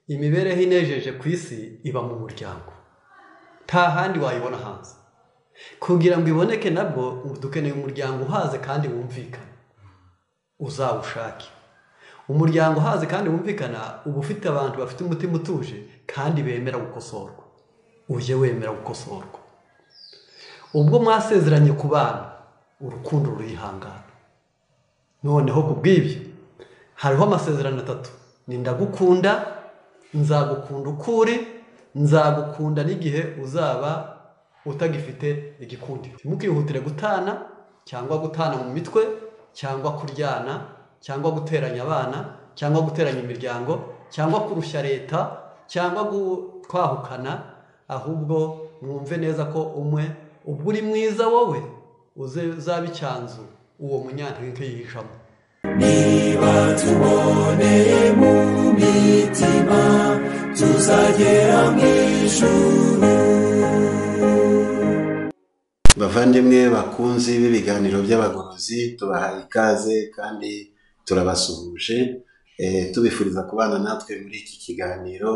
imibereho inejeje ku isi iba mu muryango nta handi wayibona hanze kugira ngo iboneke nabwo dukeneye umuryango uhaze kandi wumvikana uzawushake umuryango uhaze kandi wumvikana uba ufite abantu bafite umutima utuje kandi bemera gukosorwa ujye wemera gukosorwa ubwo mwasezeranye ku bana urukundo rurihangana noneho ku bw'ibyo hariho amasezerano atatu ni ndagukunda nzagukunda uko uri nzagukunda n'igihe uzaba utagifite igikundi ntimukihutire gutana cyangwa gutana mu mitwe cyangwa kuryana cyangwa guteranya abana cyangwa guteranya imiryango cyangwa kurushya leta cyangwa kwahukana ahubwo mwumve neza ko umwe ubwo uri mwiza wowe uzaba icyanzu uwo munyantege yihishamo niba tuboneye mu mitima tuzagera mu ijuru bavandimwe bakunzi b'ibiganiro by'abagorozi tubahaye ikaze kandi turabasuhuje tubifuriza kubana natwe muri iki kiganiro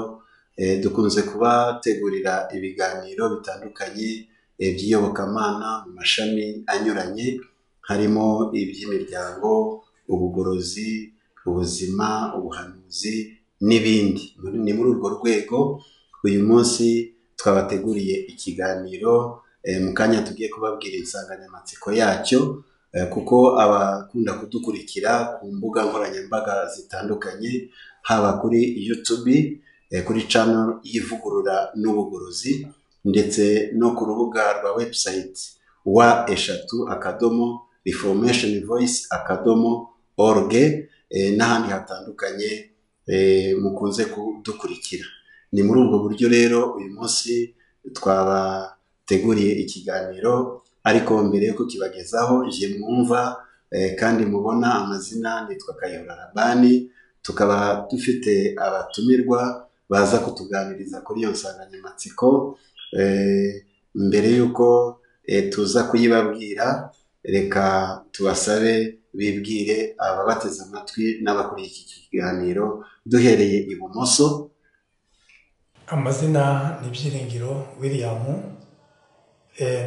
dukunze kubategurira ibiganiro bitandukanye by'iyobokamana mu mashami anyuranye harimo iby'imiryango ubugorozi ubuzima ubuhanuzi n'ibindi ni muri urwo rwego uyu munsi twabateguriye ikiganiro mu kanya tugiye kubabwira insanganyamatsiko yacyo kuko abakunda kudukurikira ku mbuga nkoranyambaga zitandukanye haba kuri yutubi kuri cano y'ivugurura n'ubugorozi ndetse no ku rubuga rwa webusayiti wa eshatu akadomo reformation voice akadomo orge n'ahandi hatandukanye mukunze kudukurikira ni muri ubwo buryo rero uyu munsi twabateguriye ikiganiro ariko mbere yo kukibagezaho igihe mwumva kandi mubona amazina nitwa kayihura rabani tukaba dufite abatumirwa baza kutuganiriza kuri iyo nsanganyamatsiko mbere y'uko tuza kuyibabwira reka tubasabe bibwire ababateze amatwi n'abakuriye iki kiganiro duhereye ibumoso amazina ni ibyiringiro william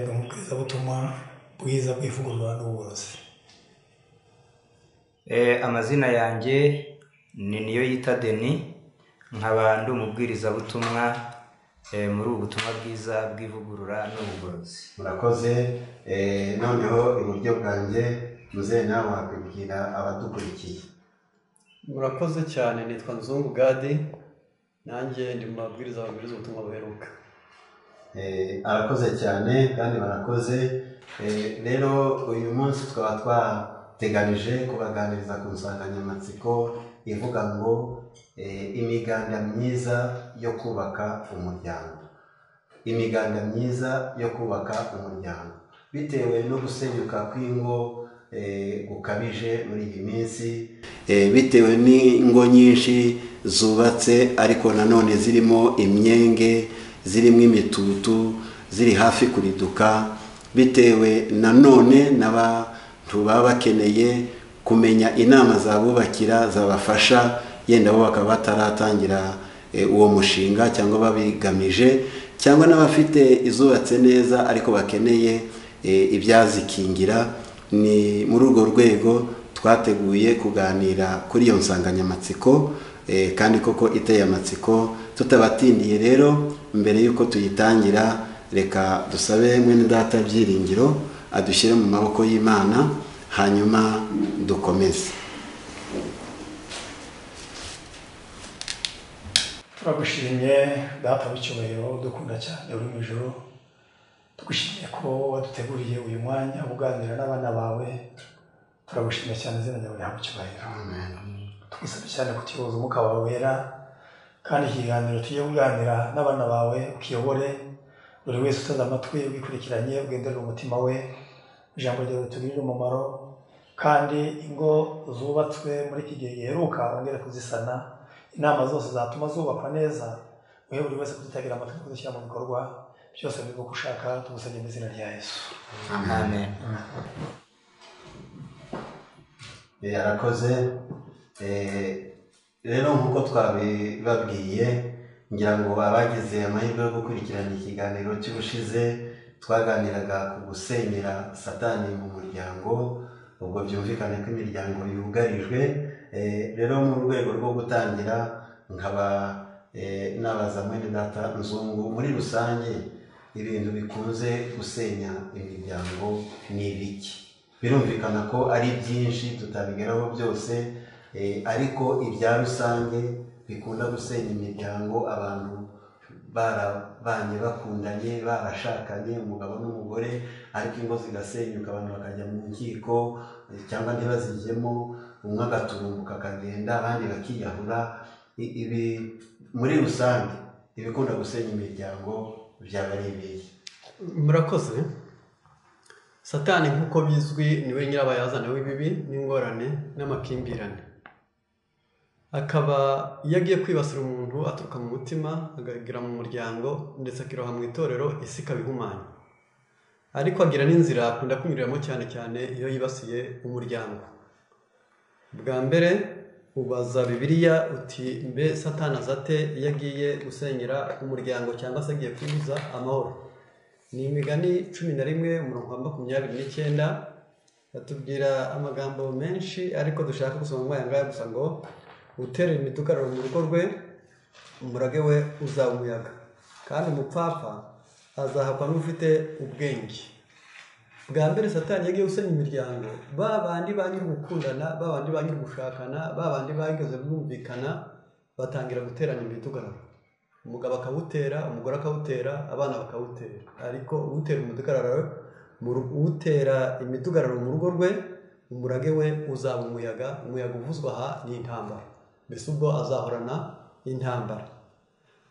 ni umubwirizabutumwa bwiza bw'ivugurura n'uburozi amazina yanjye ni niyo yita deni nkaba ndi umubwirizabutumwa muri ubu butumwa bwiza bw'ivugurura n'ubugorozi murakoze noneho iburyo bwanjye muzehe nawe wakwibwira abadukurikiye murakoze cyane nitwa nzungu gadi nanjye ndi mu mabwiriza babwiriza ubutumwa buheruka arakoze cyane kandi barakoze rero uyu munsi twaba twateganije kubaganiriza ku nsanganyamatsiko ivuga ngo imiganda myiza yo kubaka umuryango imiganda myiza yo kubaka umuryango bitewe no gusenyuka kw'ingo gukabije muri iyi minsi bitewe n'ingo nyinshi zubatse ariko nanone zirimo imyenge zirimo imitutu ziri hafi kuriduka bitewe nanone n'abantu baba bakeneye kumenya inama zabubakira zabafasha yenda bo bakaba bataratangira uwo mushinga cyangwa babigamije cyangwa n'abafite izubatse neza ariko bakeneye ibyazikingira ni muri urwo rwego twateguye kuganira kuri iyo nsanganyamatsiko kandi koko iteye amatsiko tutabatindiye rero mbere y'uko tuyitangira reka dusabe mwene data byiringiro adushyire mu maboko y'imana hanyuma dukomeze turagushimye data w'icyubahiro dukunda cyane uri mu ijoro tugushimiye ko waduteguriye uyu mwanya uganira n'abana bawe turagushimye cyane izina ryawe rihabwa icyubahiro tugusabye cyane kutibuza umwuka wawe wera kandi ikiganiro tujye kuganira n'abana bawe ukiyobore buri wese uteze amatwi wikurikiranye ugenderera umutima we ijambo ryawe ritugirire umumaro kandi ingo zubatswe muri iki gihe giheruka wongere kuzisana inama zose zatuma zubakwa neza wowe buri wese kuzitabira amatwi kuzishyira mu bikorwa byose biri uko ushaka tugusabye mu izina rya yesu amen yarakoze rero nk'uko twabibabwiye ngira ngo abagize amahirwe yo gukurikirana ikiganiro cy'ubushize twaganiraga ku gusenyera satani mu muryango ubwo byumvikane ko imiryango yugarijwe Eh, rero mu rwego rwo gutangira nkaba eh, nabaza mwene data nzungu muri rusange ibintu bikunze gusenya imiryango ni ibiki birumvikana ko ari byinshi tutabigeraho byose eh, ariko ibya rusange bikunda gusenya imiryango abantu barabanye bakundanye barashakanye umugabo n'umugore ariko ingo zigasenyuka abantu bakajya mu nkiko eh, cyangwa ntibazijyemo umwe agatumbuka akagenda abandi bakiyahura I- ibi muri rusange ibikunda gusenya imiryango byaba ari ibihe murakoze satani nk'uko bizwi niwe nyirabayazana w'ibibi n'ingorane n'amakimbirane akaba iyo agiye kwibasira umuntu aturuka mu mutima akagera mu muryango ndetse akiroha mu itorero isi ikabihumanya ariko agira n'inzira akunda kunyuriramo cyane cyane iyo yibasiye umuryango bwa mbere ubaza bibiliya uti mbe satani azate iyo agiye gusenyera umuryango cyangwa se agiye kubuza amahoro ni imigani cumi na rimwe umurongo wa makumyabiri n'icyenda batubwira amagambo menshi ariko dushaka gusoma muri aya ngaya gusa ngo uterera imidugararo mu rugo rwe umurage we uzaba umuyaga kandi umupfapfa azahakwa n'ufite ubwenge bwa mbere satani yagiye usenya imiryango ba bandi ba nyiri gukundana ba bandi ba nyiri gushakana ba bandi bageze bumvikana batangira guterana imidugararo umugabo akawutera umugore akawutera abana bakawutera ariko utera umudugararo mu ru- utera imidugararo mu rugo rwe umurage we uzaba umuyaga umuyaga uvuzwa aha ni intambara mbese ubwo azahorana intambara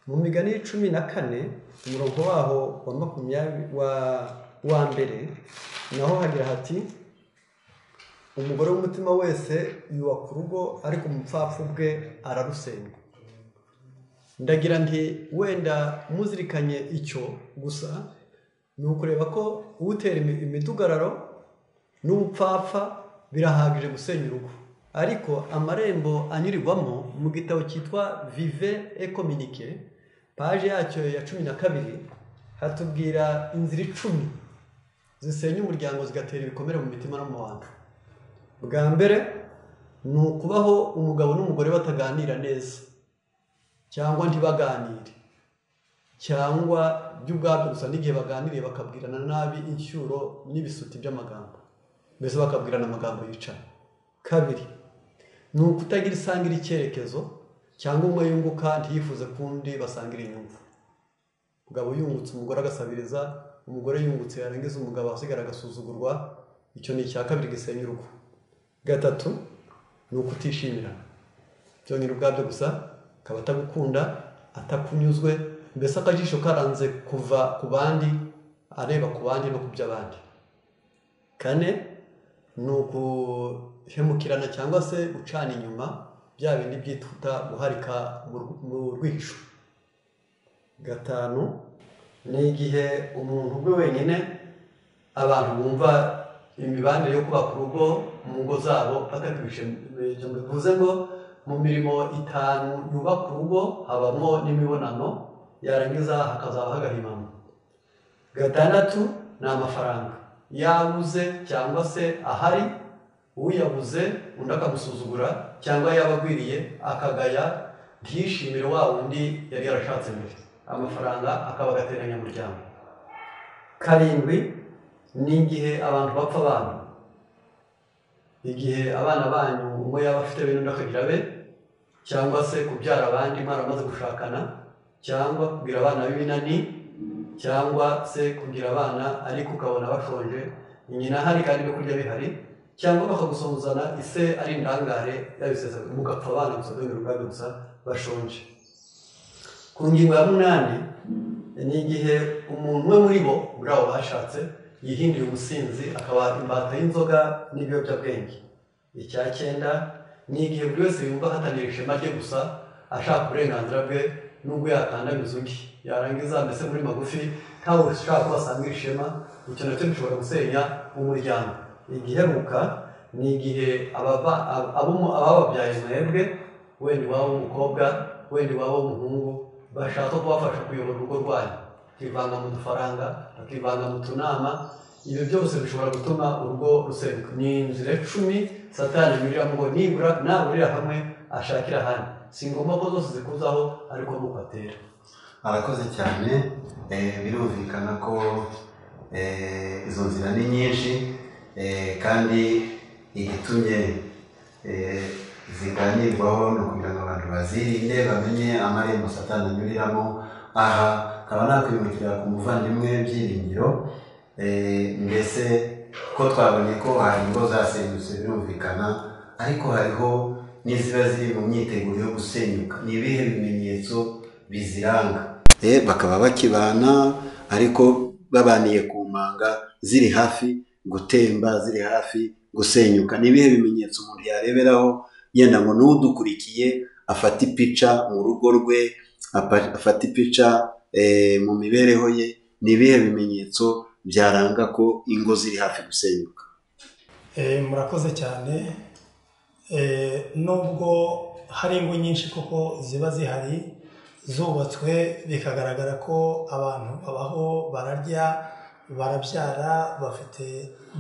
mu migani cumi na kane umurongo waho wa makumyabiri wa wa mbere naho hagira hati umugore w'umutima wese yubaka urugo ariko umupfapfa ubwe ararusenywa ndagira nti wenda muzirikanye icyo gusa ni ukureba ko utera imi- imidugararo n'ubupfapfa birahagije gusenya urugo ariko amarembo anyurirwamo mu gitabo cyitwa vive ekominike paje yacyo ya cumi na kabiri hatubwira inzira icumi zisenya umuryango zigatera ibikomere mu mitima no mu bantu bwa mbere ni ukubaho umugabo n'umugore bataganira neza cyangwa ntibaganire cyangwa byo ubwabyo gusa n'igihe baganiriye bakabwirana nabi inshyuro n'ibisuti by'amagambo mbese bakabwirana amagambo yicara kabiri ni ukutagira isangira icyerekezo cyangwa umwe yunguka ntiyifuze ko undi basangira inyungu umugabo yungutse umugore agasabiriza umugore yungutse yarangiza umugabo asigara agasuzugurwa icyo ni icya kabiri gisenya urugo gatatu ni ukutishimirana byonyine ubwabyo gusa akaba atagukunda atakunyuzwe mbese akajisho karanze kuva ku bandi areba ku bandi no ku by'abandi kane ni uguhemukirana cyangwa se gucana inyuma bya bindi byitwa guharika mu rw- mu rwihisho gatanu ni igihe umuntu ubwe wenyine abantu bumva imibanire yo kubaka urugo mu ngo zabo batagamije bivuze ngo mu mirimo itanu yubaka urugo habamo n'imibonano yarangiza hakazaba hagahimamo gatandatu ni amafaranga yabuze cyangwa se ahari uyabuze undi akamusuzugura cyangwa yaba agwiriye akagaya ntiyishimire wa wundi yari yarashatse mbere amafaranga akaba agateranya muryango karindwi ni igihe abantu bapfa abantu igihe abana banyu umwe yaba afite bene undi akagira be cyangwa se kubyara abandi mwaramaze gushakana cyangwa kugira abana b'ibinani cyangwa se kugira abana ariko ukabona bashonje nyina hari kandi ibyo kurya bihari cyangwa bakagusomozana ise ari indangare yabisesa mugapfa abana gusa dore ubwabyo gusa bashonje ku ngingo ya munani ni igihe umuntu umwe muri bo muri abo bashatse yihindura umusinzi akaba imbata y'inzoga n'ibiyobyabwenge icya cyenda ni igihe buri wese yumva ahatanira ishema rye gusa ashaka uburenganzira bwe n'ubwo yakandamiza undi yarangiza mbese muri magufi ntawe ushaka ko asangira ishema icyo nacyo gishobora gusenya umuryango igiheruka ni igihe ababa- ab- abo mu- abababyaye mwebwe wenda iwabo w'umukobwa wenda iwabo w'umuhungu bashaka kubafasha kuyobora urugo rwanyu bakivanga mu dufaranga bakivanga mu tunama ibyo byose bishobora gutuma urugo ruseruka ni inzira icumi satani yuriramo ngo nibura naburira hamwe ashakira ahandi si ngombwa ko zose zikuzaho ariko nuko atera arakoze cyane eh, birumvikana ko eh, izo nzira ni nyinshi eh, kandi igitumye eh, ziganirwaho ni ukugira ngo abantu bazirinde bamenye amarembo satani anyuriramo aha nkaba nakwimukira ku muvandimwe byiringiro eh, mbese ko twabonye ko hari ingo zasenyutse birumvikana ariko hariho n'iziba ziri mu myiteguro yo gusenyuka ni ibihe bimenyetso biziranga Eh, bakaba bakibana ariko babaniye ku manga ziri hafi gutemba ziri hafi gusenyuka ni ibihe bimenyetso umuntu yareberaho yenda ngo n'udukurikiye afate ipica mu rugo rwe apa- afate ipica eh, mu mibereho ye ni ibihe bimenyetso byaranga ko ingo ziri hafi gusenyuka Eh, murakoze cyane Eh, nubwo hari ingo nyinshi kuko ziba zihari zubatswe bikagaragara ko abantu babaho bararya barabyara bafite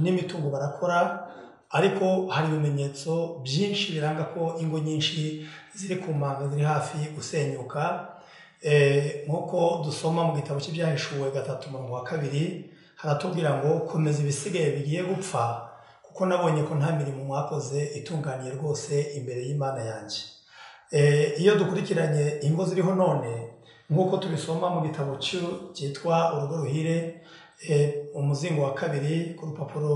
n'imitungo barakora ariko hari ibimenyetso byinshi biranga ko ingo nyinshi ziri ku manga ziri hafi gusenyuka Eh, nk'uko dusoma mu gitabo cy'ibyahishuwe gatatu umurongo wa kabiri haratubwira ngo komeza ibisigaye bigiye gupfa kuko nabonye ko nta mirimo mwakoze itunganiye rwose imbere y'imana yanjye Eh, iyo dukurikiranye ingo ziriho none nk'uko tubisoma mu gitabo cy'u- cyitwa urugo ruhire eh, umuzingo wa kabiri ku rupapuro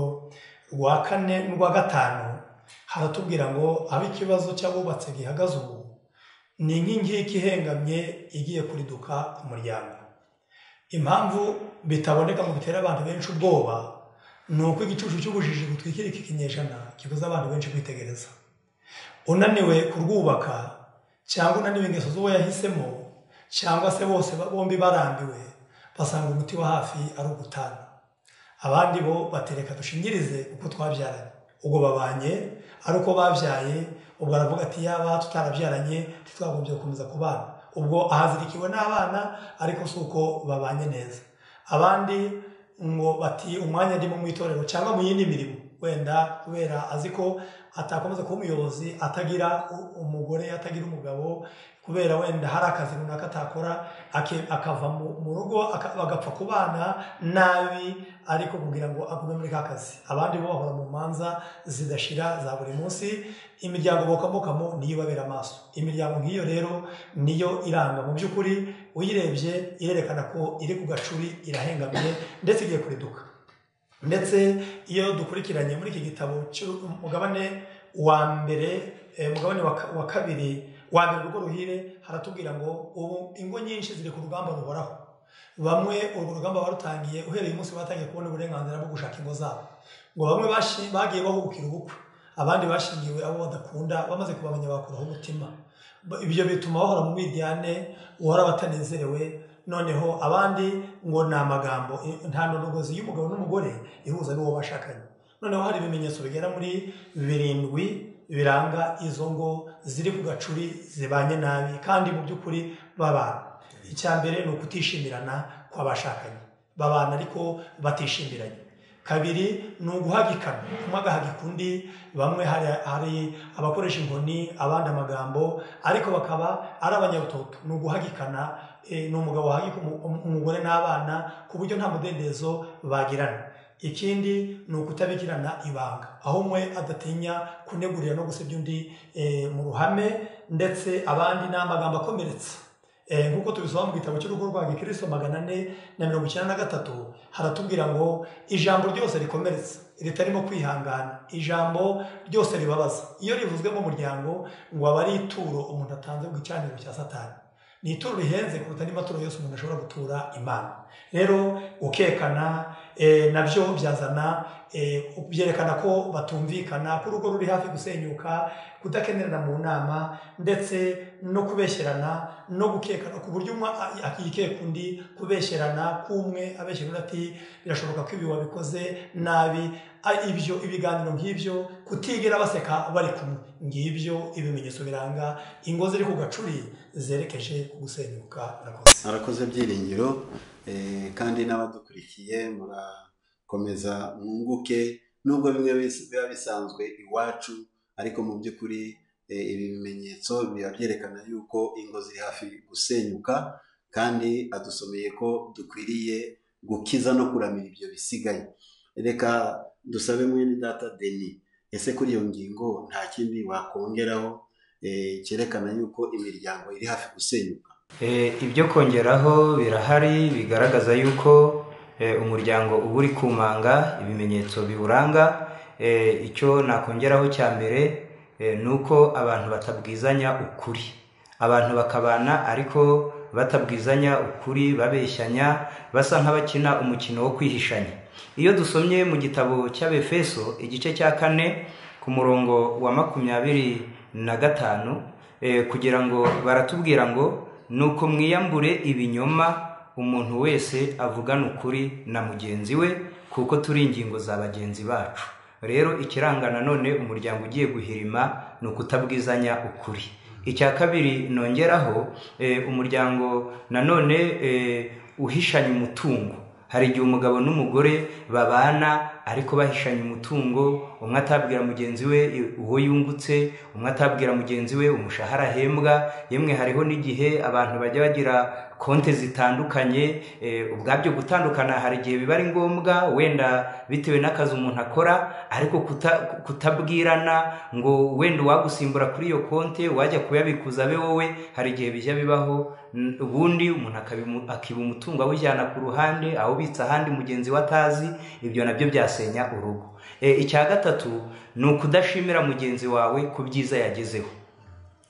rwa kane n'urwa gatanu haratubwira ngo aho ikibazo cy'abubatse gihagaze ubu ni inkingi y'ikihengamye igiye kuriduka ku muryango impamvu bitaboneka ngo bitera abantu benshi ubwoba ni uko igicucu cy'ubujiji gutwikira iki kinyejana kibuza abantu benshi kwitegereza unaniwe kurwubaka cyangwa unaniwe ingeso z'uwo yahisemo cyangwa se bose ba- bombi barambiwe basanga umuti wa hafi ari ugutana abandi bo batereka dushingirize uko twabyaranye ubwo babanye ari uko babyaye ubwo aravuga ati yaba tutarabyaranye ntitwagombye gukomeza kubana ubwo ahazirikiwe n'abana ariko si uko babanye neza abandi ngo bati umwanya ndimo mu itorero cyangwa mu yindi mirimo wenda kubera azi ko atakomeza kuba umuyobozi atagira u- umugore atagira umugabo kubera wenda hari akazi runaka atakora ake- akava mu mu rugo aka- bagapfa kubana nabi ariko kugira ngo agume muri ka kazi abandi bo bahora mu manza zidashira za buri munsi imiryango bokamokamo niyo ibabera amaso imiryango nk'iyo rero niyo iranga mu by'ukuri uyirebye irerekana ko iri ku gacuri irahengamye ndetse igiye kuriduka ndetse iyo dukurikiranye muri iki gitabo cy'umugabane wa mbere eh, mugabane wa ka- wa kabiri wa mbere urwo ruhire haratubwira ngo ubu ingo nyinshi ziri ku rugamba ruhoraho bamwe urwo rugamba barutangiye uhereye umunsi batangiye kubona uburenganzira bwo gushaka ingo zabo ngo bamwe bashi- bagiye bahubukira ubukwe abandi bashingiwe abo badakunda bamaze kubamenya bakuraho umutima Ba- ibyo bituma bahora mu miryane uhora batanezerewe noneho abandi ngo ni amagambo i- nta ndogozi y'umugabo n'umugore ihuza n'uwo bashakanye noneho hari ibimenyetso bigera muri birindwi biranga izo ngo ziri ku gacuri zibanye nabi kandi mu by'ukuri babana icya mbere ni ukutishimirana kw'abashakanye babana ariko batishimiranye kabiri ni uguhagikana umwe agahagika undi bamwe hari, hari abakoresha inkoni abandi amagambo ariko bakaba ari abanyarutoto ni uguhagikana eh, ni umugabo wahagika umu- umu- umugore n'abana ku buryo nta mudendezo bagirana ikindi ni ukutabigirana ibanga aho umwe adatinya kunegurira no gusebya undi eh, mu ruhame ndetse abandi ni amagambo akomeretsa Eh, nk'uko tubisoma mu gitabo cy'urugo rwa gikristo magana ane na mirongo icyenda na gatatu haratubwira ngo ijambo ryose rikomeretsa ritarimo kwihangana ijambo ryose ribabaza iyo rivuzwe mu muryango ngo aba ari ituro umuntu atanze ku gicaniro cya satani ni ituro rihenze kuruta andi maturo yose umuntu ashobora gutura imana rero gukekana eh, nabyo byazana eh, byerekana ko batumvikana ko urugo ruri hafi gusenyuka kudakenerana mu nama ndetse no kubeshyerana no gukekana ku buryo umwe a- yikeka undi kubeshyerana k'umwe abeshyera undi ati birashoboka ko ibi wabikoze nabi a- ibyo ibiganiro nk'ibyo kutigera baseka bari kumwe ngibyo ibimenyetso biranga ingo ziri ku gacuri zerekeje ku gusenyuka murakoze arakoze byiringiro eh, kandi n'abadukurikiye murakomeza mwunguke nubwo bimwe bis- biba bisanzwe iwacu ariko mu by'ukuri eh, ibi bimenyetso biba byerekana yuko ingo ziri hafi gusenyuka kandi adusomeye ko dukwiriye gukiza no kuramira ibyo bisigaye reka dusabe mwene data deni ese kuri iyo ngingo nta kindi wakongeraho eh, cyerekana yuko imiryango iri hafi gusenyuka Eh, ibyo kongeraho birahari bigaragaza yuko eh, umuryango uba uri kumanga ibimenyetso biwuranga Eh, icyo nakongeraho cya mbere eh, ni uko abantu batabwizanya ukuri abantu bakabana ariko batabwizanya ukuri babeshyanya basa nk'abakina umukino wo kwihishanya iyo dusomye mu gitabo cy'abefeso igice cya kane ku murongo wa makumyabiri na gatanu eh, kugira ngo baratubwira ngo nuko mwiyambure ibinyoma umuntu wese avugana ukuri na mugenzi we kuko turi ingingo za bagenzi bacu rero ikiranga nanone umuryango ugiye guhirima ni ukutabwizanya ukuri icya kabiri nongeraho eh, umuryango nanone eh, uhishanya umutungo hari igihe umugabo n'umugore babana ariko bahishanya umutungo umwe atabwira mugenzi we uwo yungutse umwe atabwira mugenzi we umushahara ahembwa yemwe hariho n'igihe abantu bajya bagira konti zitandukanye eh, ubwabyo gutandukana hari igihe biba ari ngombwa wenda bitewe n'akazi umuntu akora ariko kuta- kutabwirana ngo wenda uwagusimbura kuri iyo konti wajya kuyabikuza abe wowe hari igihe bijya bibaho n- ubundi umuntu akabimu- akiba umutungo awujyana ku ruhande awubitsa ahandi mugenzi we atazi ibyo nabyo byasenya urugo E, icya gatatu ni ukudashimira mugenzi wawe ku byiza yagezeho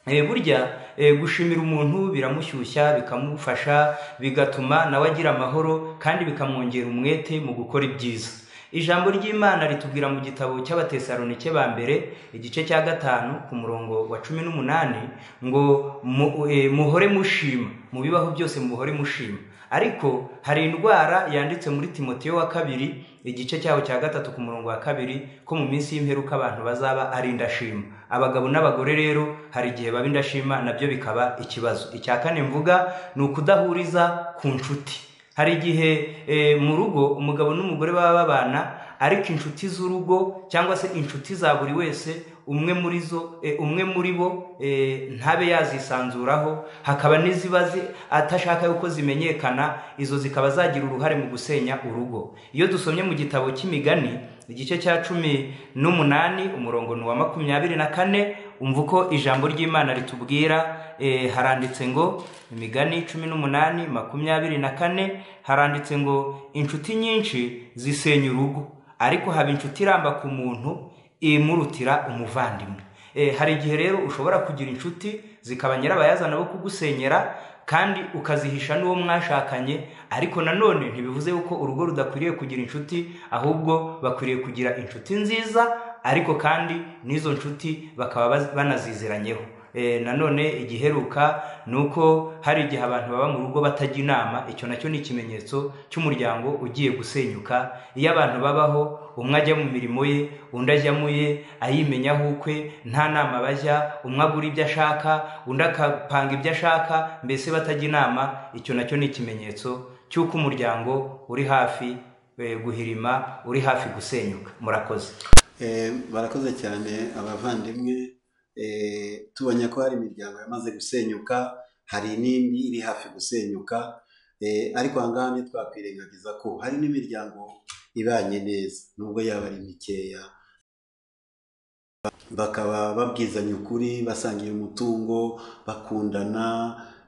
Eh, burya eh, gushimira umuntu biramushyushya bikamufasha bigatuma nawe agira amahoro kandi bikamwongera umwete mu gukora ibyiza ijambo ry'imana ritubwira mu gitabo cy'abatesalonike ba mbere igice cya gatanu ku murongo wa cumi n'umunani ngo mu- eh, muhore mushima mu bibaho byose muhore mushima ariko hari indwara yanditse muri timoteyo wa kabiri igice cyaho cya gatatu ku murongo wa kabiri ko mu minsi y'imperuka abantu bazaba ari indashima abagabo n'abagore rero hari igihe baba indashima nabyo bikaba ikibazo icya kane mvuga ni ukudahuriza ku nshuti hari igihe eh, mu rugo umugabo n'umugore baba babana ariko inshuti z'urugo cyangwa se inshuti za buri wese umwe muri zo eh, umwe muri bo eh, ntabe yazisanzuraho hakaba n'iziba zi- atashaka yuko zimenyekana izo zikaba zagira uruhare mu gusenya urugo iyo dusomye mu gitabo cy'imigani igice cya cumi n'umunani umurongo ni uwa makumyabiri na kane umva uko ijambo ry'imana ritubwira eh, haranditse ngo imigani cumi n'umunani makumyabiri na kane haranditse ngo inshuti nyinshi zisenya urugo ariko haba inshuti iramba ku muntu imurutira umuvandimwe Eh, hari igihe rero ushobora kugira inshuti zikaba nyirabayazana bo kugusenyera kandi ukazihisha n'uwo mwashakanye ariko nanone ntibivuze yuko urugo rudakwiriye kugira inshuti ahubwo bakwiriye kugira inshuti nziza ariko kandi n'izo nshuti bakaba baz- banazizeranyeho Eh, nanone igiheruka ni uko hari igihe abantu baba mu rugo batajya inama icyo nacyo ni ikimenyetso cy'umuryango ugiye gusenyuka iyo abantu babaho umwe ajya mu mirimo ye undi ajya mu ye ayimenyaho ukwe nta nama bajya umwe agura ibyo ashaka undi akapanga ibyo ashaka mbese batajya inama icyo nacyo ni ikimenyetso cy'uko umuryango uri hafi eh, guhirima uri hafi gusenyuka murakoze Eh, barakoze cyane abavandimwe Eh, tubonye ko hari imiryango yamaze gusenyuka hari n'indi iri hafi gusenyuka Eh, ariko ahangaha ntitwakwirengagiza ko hari n'imiryango ibanye neza nubwo yaba ari mikeya bakaba babwizanya ukuri basangira umutungo bakundana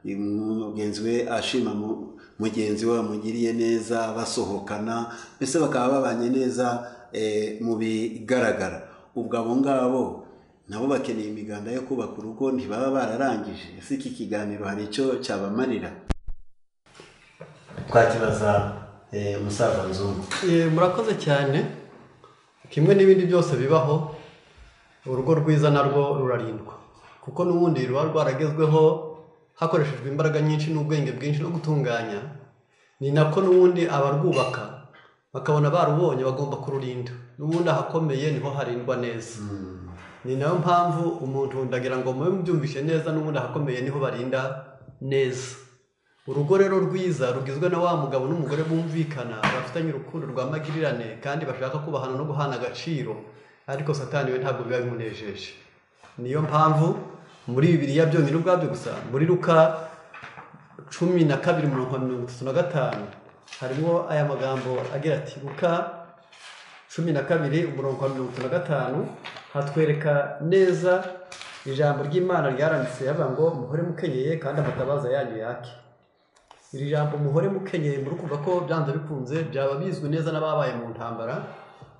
mugenzi we ashima mu- mugenzi we wamugiriye neza basohokana mbese bakaba babanye neza eh, mu bigaragara ubwo abo ngabo nabo bakeneye imiganda yo kubaka urugo ntibaba bararangije ese iki kiganiro hari icyo cyabamarira twakibaza eh, musaza nzungu Eh, murakoze cyane kimwe n'ibindi byose bibaho urugo rwiza narwo rurarindwa kuko n'ubundi ruba rwaragezweho hakoreshejwe imbaraga nyinshi n'ubwenge bwinshi no gutunganya ni nako n'ubundi abarwubaka bakabona barubonye bagomba kururinda n'ubundi ahakomeye niho harindwa neza ni nayo mpamvu umuntu ndagira ngo mube mubyumvishe neza n'ubundi ahakomeye niho barinda neza urugo rero rwiza rugizwe na wa mugabo n'umugore bumvikana bafitanye urukundo rwa magirirane kandi bashaka kubahana no guhana agaciro ariko satani we ntabwo biba bimunejeje niyo mpamvu muri bibiriya byonyine ubwabyo gusa muri ruka cumi na kabiri mirongo mirongo itatu na gatanu harimo aya magambo agira ati ruka cumi na kabiri umurongo wa mirongo itatu na gatanu hatwereka neza ijambo ry'imana ryaranditse yavuga ngo muhore mukenyeye kandi amatabaza yanyu yake iri jambo muhore mukenyeye muri kuvuga ko byanze bikunze byaba bizwi neza n'ababaye mu ntambara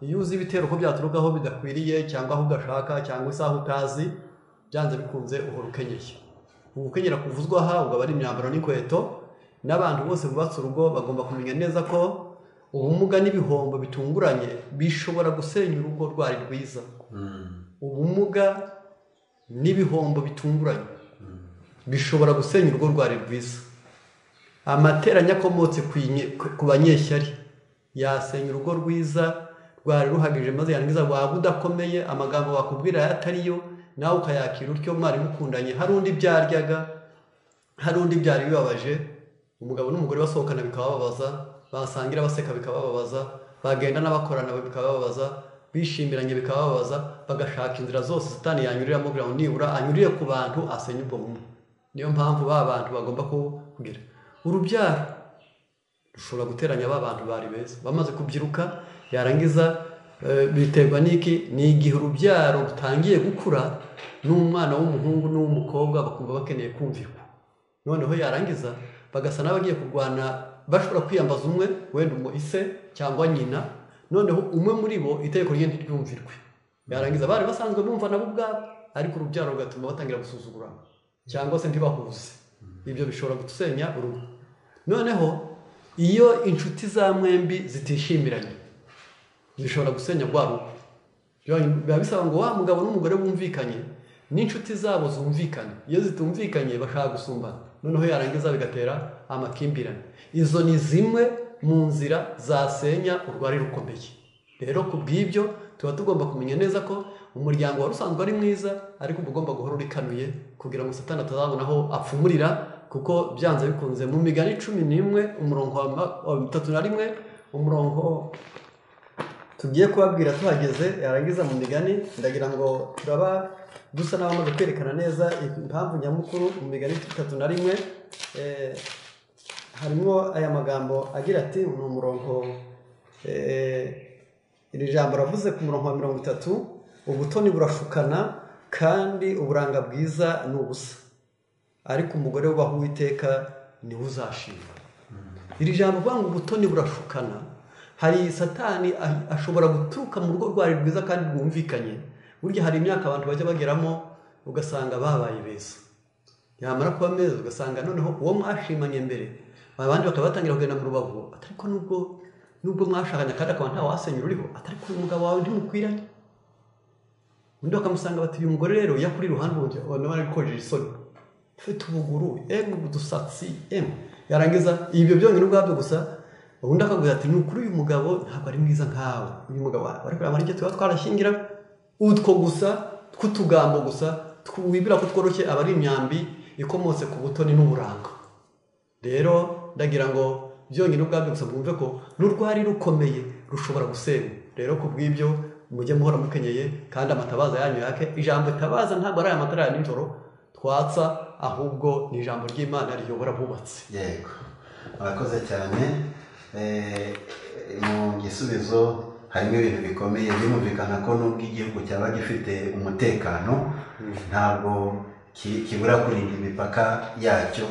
iyo uzi ibitero ko byaturukaho bidakwiriye cyangwa aho ugashaka cyangwa isaha utazi byanze bikunze uhora ukenyeye ugukenyera kuvuzwa aha ugaba ari imyambaro n'inkweto n'abantu bose bubatse urugo bagomba kumenya neza ko ubumuga n'ibihombo bitunguranye bishobora gusenya urugo rwari rwiza ubumuga n'ibihombo bitunguranye bishobora gusenya urugo rwari rwiza amateranya akomotse ku inye- ku- ku banyeshyari yasenya urugo rwiza rwari ruhagije maze yarangiza waba udakomeye amagambo bakubwira atariyo nawe ukayakira utyo mwari mukundanye hari undi byaryaga hari undi byari bibabaje umugabo n'umugore basohokana bikabababaza basangira baseka bikabababaza bagenda n'abakorana bikabababaza bishimiranye bikabababaza bagashaka inzira zose satani yanyuriramo kugira ngo nibura anyurire ku bantu asenye ubwo bumwe niyo mpamvu ba bantu bagomba kugira urubyaro rushobora guteranya ba bantu bari beza bamaze kubyiruka yarangiza eh, biterwa n'iki ni igihe urubyaro rutangiye gukura n'umwana w'umuhungu n'uw'umukobwa bakumva bakeneye kumvikwa noneho yarangiza bagasa n'abagiye kurwana bashobora kwiyambaza umwe wenda umu ise cyangwa nyina noneho umwe muri bo itegeko rye ntiryumvirwe yarangiza abari basanzwe bumva nabo ubwabo ariko urubyaro rugatuma batangira gusuzugurana cyangwa se ntibahuze ibyo bishobora gusenya urugo noneho iyo inshuti za mwembi zitishimiranye zishobora gusenya rwa rugo Biba- biba bisaba ngo wa mugabo n'umugore bumvikanye n'inshuti zabo zumvikane iyo zitumvikanye bashaka gusumbana noneho yarangiza bigatera amakimbirane izo ni zimwe mu nzira zasenya urwari rukomeye rero ku bw'ibyo tuba tugomba kumenya neza ko umuryango wari usanzwe ari mwiza ariko uba ugomba guhora urikanuye kugira ngo satani atazabona aho apfumurira kuko byanze bikunze mu migani cumi n'imwe umurongo wa ma- wa bitatu na rimwe umurongo tugiye kubabwira tuhageze yarangiza mu migani ndagira ngo turaba dusa n'abamaze kwerekana neza impamvu nyamukuru mu migani itatu na rimwe eh, harimo aya magambo agira ati ni umurongo eh, iri jambo ravuze ku murongo wa mirongo itatu ubutoni burashukana kandi uburanga bwiza ni ubusa ariko umugore wubaha uwiteka niwe uzashimwa iri jambo uvuga ngo ubutoni burashukana hari satani a- ashobora guturuka mu rugo rwari rwiza kandi rwumvikanye burya hari imyaka abantu bajya bageramo ugasanga babaye beza yamara kuba meza ugasanga noneho uwo mwashimanye mbere abandi bakaba batangira kugenda mu rubavu atariko nubwo nubwo mwashakanye kandi akaba nta wasenya uriho atariko uyu mugabo wawe ntimukwiranye undi bakamusanga bati uyu mugore rero yakuri iruhande ubundi ubona bari gukojeje isoni ufite ubuguru emu udusatsi emu yarangiza ibyo byonyine ubwabyo gusa undi akaguza ati ni ukuri uyu mugabo ntabwo ari mwiza nkawe uyu mugabo wari kureba ari tuba twarashyingira utwo gusa tw'utugambo gusa tw- wibwira ko tworoshye aba ari imyambi ikomotse ku butoni n'uburanga rero ndagira ngo byonyine ubwabyo gusa mwumve ko n'urwari rukomeye rushobora gusenywa rero ku bw'ibyo mujye muhora mukenyeye kandi amatabaza yanyu yake ijambo tabaza ntabwo ari aya matara ya nijoro twatsa ahubwo ni ijambo ry'imana riyobora abubatsi yego murakoze cyane Eh, mu gisubizo harimo ibintu bikomeye birumvikana ko nubwo igihugu cyaba gifite umutekano ntabwo ki- kibura kurinda imipaka yacyo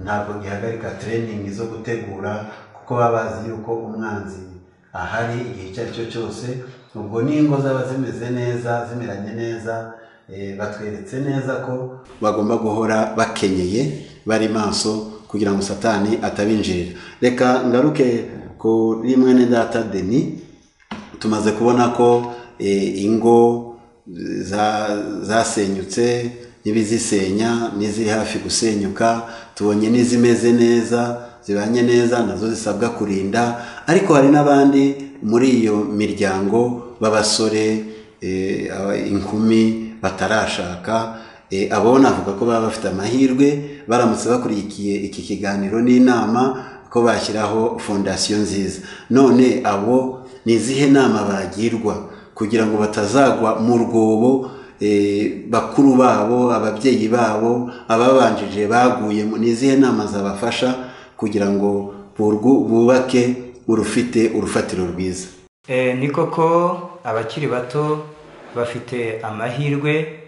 ntabwo gihagarika tereyiningi zo gutegura kuko baba bazi yuko umwanzi ahari igihe icyo ari cyo cyose ubwo n'ingo zaba zimeze neza zimeranye neza eh, batweretse neza ko bagomba guhora bakenyeye bari maso kugira ngo satani atabinjirira reka ngaruke kuri mwene data deni tumaze kubona ko eh, ingo za- zasenyutse n'ibizisenya n'iziri hafi gusenyuka tubonye n'izimeze neza zibanye neza nazo zisabwa kurinda ariko hari n'abandi muri iyo miryango b'abasore eh, aba- inkumi batarashaka Eh, abo navuga ko baba bafite amahirwe baramutse bakurikiye iki kiganiro n'inama ko bashyiraho fondasiyo nziza none abo ni izihe nama bagirwa kugira ngo batazagwa mu rwobo eh, bakuru babo ababyeyi babo ababanjije baguyemo ni izihe nama zabafasha kugira ngo burwu- bubake urufite urufatiro rwiza Eh, ni koko abakiri bato bafite amahirwe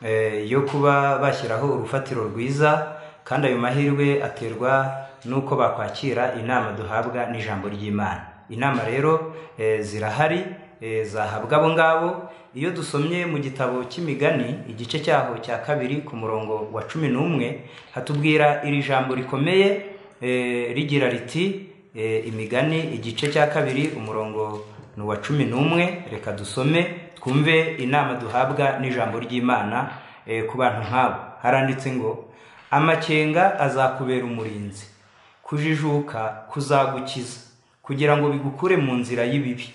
eh, yo kuba bashyiraho urufatiro rwiza kandi ayo mahirwe aterwa n'uko bakwakira inama duhabwa n'ijambo ry'imana inama rero eh, zirahari eh, zahabwa abo ngabo iyo dusomye mu gitabo cy'imigani igice cyaho cya kabiri ku murongo wa cumi n'umwe hatubwira iri jambo rikomeye Eh, rigira riti eh, imigani igice cya kabiri umurongo ni uwa cumi n'umwe reka dusome twumve inama duhabwa n'ijambo ry'imana eh, ku bantu nk'abo haranditse ngo amakenga azakubera umurinzi kujijuka kuzagukiza kugira ngo bigukure mu nzira y'ibibi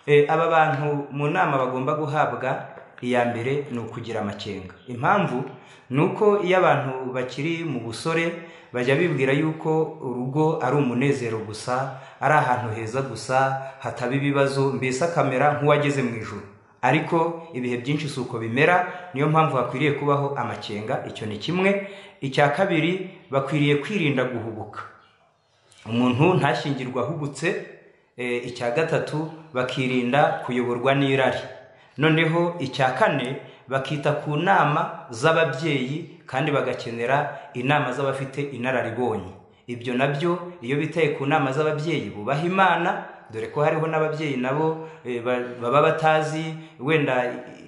Eh, aba bantu mu nama bagomba guhabwa iya mbere ni ukugira amakenga impamvu ni uko iyo abantu bakiri mu busore bajya bibwira yuko urugo ari umunezero gusa ari ahantu heza gusa hataba ibibazo mbese akamera nk'uwageze mu ijoro ariko ibihe byinshi si uko bimera niyo mpamvu hakwiriye kubaho amakenga icyo ni kimwe icya kabiri bakwiriye kwirinda guhubuka umuntu ntashyingirwe ahubutse eh, icya gatatu bakirinda kuyoborwa n'irari noneho icya kane bakita ku nama z'ababyeyi kandi bagakenera inama z'abafite inararibonye ibyo nabyo iyo bitaye ku nama z'ababyeyi bubaha imana dore ko hariho n'ababyeyi nabo eh, ba- baba batazi wenda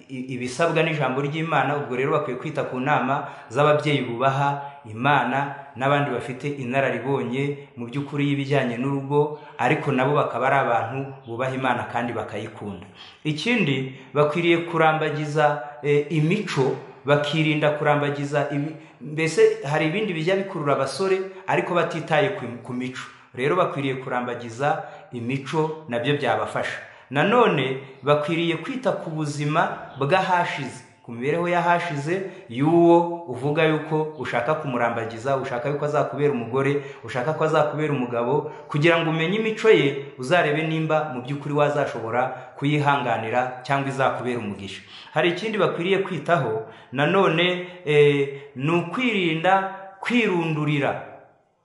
i- ibisabwa n'ijambo ry'imana ubwo rero bakwiye kwita ku nama z'ababyeyi bubaha imana n'abandi bafite inararibonye mu by'ukuri y'ibijyanye n'urugo ariko nabo bakaba ari abantu bubaha imana kandi bakayikunda ikindi bakwiriye kurambagiza eh, imico bakirinda kurambagiza ibi mbese hari ibindi bijya bikurura abasore ariko batitaye ku- ku mico rero bakwiriye kurambagiza imico nabyo byabafasha nanone bakwiriye kwita ku buzima bw'ahashize ku mibereho y'ahashize y'uwo uvuga yuko ushaka kumurambagiza ushaka yuko azakubera umugore ushaka ko azakubera umugabo kugira ngo umenye imico ye uzarebe nimba mu by'ukuri wazashobora kuyihanganira cyangwa izakubera umugisha hari ikindi bakwiriye kwitaho nanone eh, ni ukwirinda kwirundurira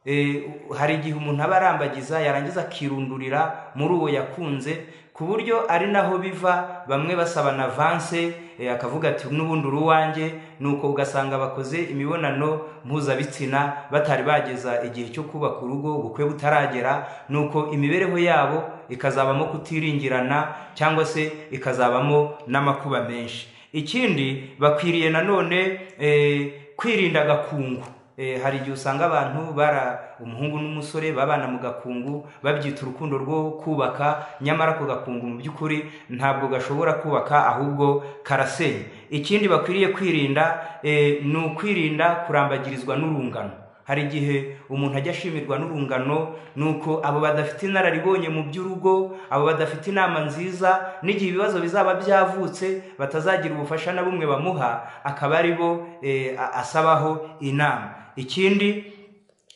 Eh, hari igihe umuntu aba arambagiza yarangiza akirundurira muri uwo yakunze ku buryo ari naho biva bamwe basaba na vanse eh, akavuga ati n'ubundi uruwanjye nuko ugasanga bakoze imibonano mpuzabitsina batari bageza igihe cyo kubaka urugo ubukwe butaragera nuko imibereho yabo ikazabamo kutiringirana cyangwa se ikazabamo n'amakuba menshi ikindi bakwiriye nanone eh, kwirinda agakungu Eh, hari igihe usanga abantu bara umuhungu n'umusore babana mu gakungu babyita urukundo rwo kubaka nyamara ako gakungu mu by'ukuri ntabwo gashobora kubaka ahubwo karasenya ikindi bakwiriye kwirinda eh, ni ukwirinda kurambagirizwa n'urungano hari igihe umuntu ajya ashimirwa n'urungano ni uko abo badafite inararibonye mu by'urugo abo badafite inama nziza n'igihe ibibazo bizaba byavutse batazagira ubufasha na bumwe bamuha akaba ari bo eh, a- asabaho inama ikindi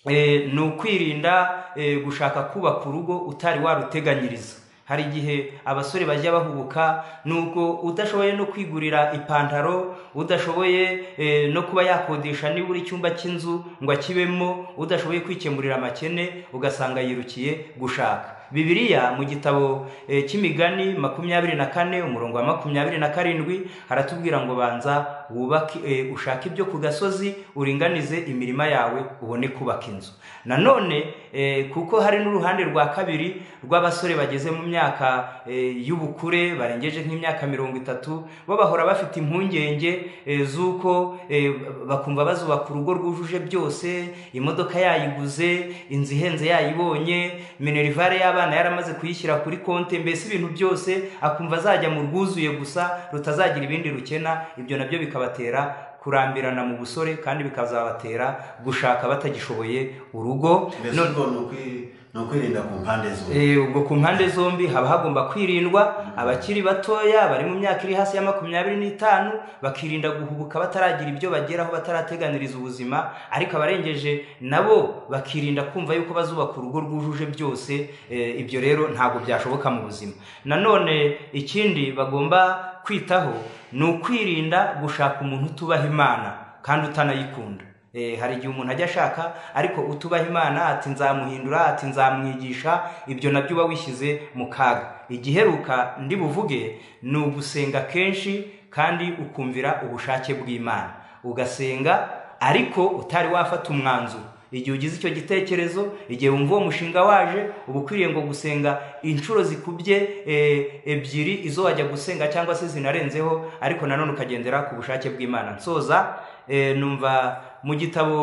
eh, ni ukwirinda eh, gushaka kubaka urugo utari waruteganyiriza hari igihe abasore bajya bahubuka nubwo udashoboye no kwigurira ipantaro udashoboye eh, no kuba yakodesha nibura icyumba cy'inzu ngo akibemo udashoboye kwikemurira amakene ugasanga yirukiye gushaka bibiliya mu gitabo eh, cy'imigani makumyabiri na kane umurongo wa makumyabiri na karindwi haratubwira ngo banza wubake eh, ushake ibyo ku gasozi uringanize imirima yawe ubone kubaka inzu nanone eh, kuko hari n'uruhande rwa kabiri rw'abasore bageze mu myaka eh, y'ubukure barengeje nk'imyaka mirongo itatu bo bahora bafite impungenge eh, z'uko eh, bakumva bazubaka urugo rwujuje byose imodoka yayiguze inzu ihenze yayibonye minerivare y'abana yaramaze kuyishyira kuri konti mbese ibintu byose akumva azajya mu rwuzuye gusa rutazagira ibindi rukena ibyo nabyo bikabatera kurambirana mu busore kandi bikazabatera gushaka batagishoboye urugo mbese None- ubwo ni ukwi- ni ukwirinda ku mpande zombi Eh, ubwo ku mpande zombi haba hagomba kwirindwa abakiri batoya bari mu myaka iri hasi ya makumyabiri n'itanu bakirinda guhubuka bataragira ibyo bageraho batarateganiriza ubuzima ariko abarengeje nabo bakirinda kumva yuko bazubaka urugo rwujuje byose eh, ibyo rero ntabwo byashoboka mu buzima nanone ikindi bagomba kwitaho ni ukwirinda gushaka umuntu utubaha imana kandi utanayikunda Eh, hari igihe umuntu ajya ashaka ariko utubaha imana ati nzamuhindura ati nzamwigisha ibyo nabyo uba wishyize mu kaga igiheruka ndi buvuge ni ugusenga kenshi kandi ukumvira ubushake bw'imana ugasenga ariko utari wafata umwanzuro igihe ugize icyo gitekerezo igihe wumva uwo mushinga waje uba ukwiriye ngo gusenga inshuro zikubye eh, ebyiri izo wajya gusenga cyangwa se zinarenzeho ariko nanone ukagendera ku bushake bw'imana nsoza eh, numva mu gitabo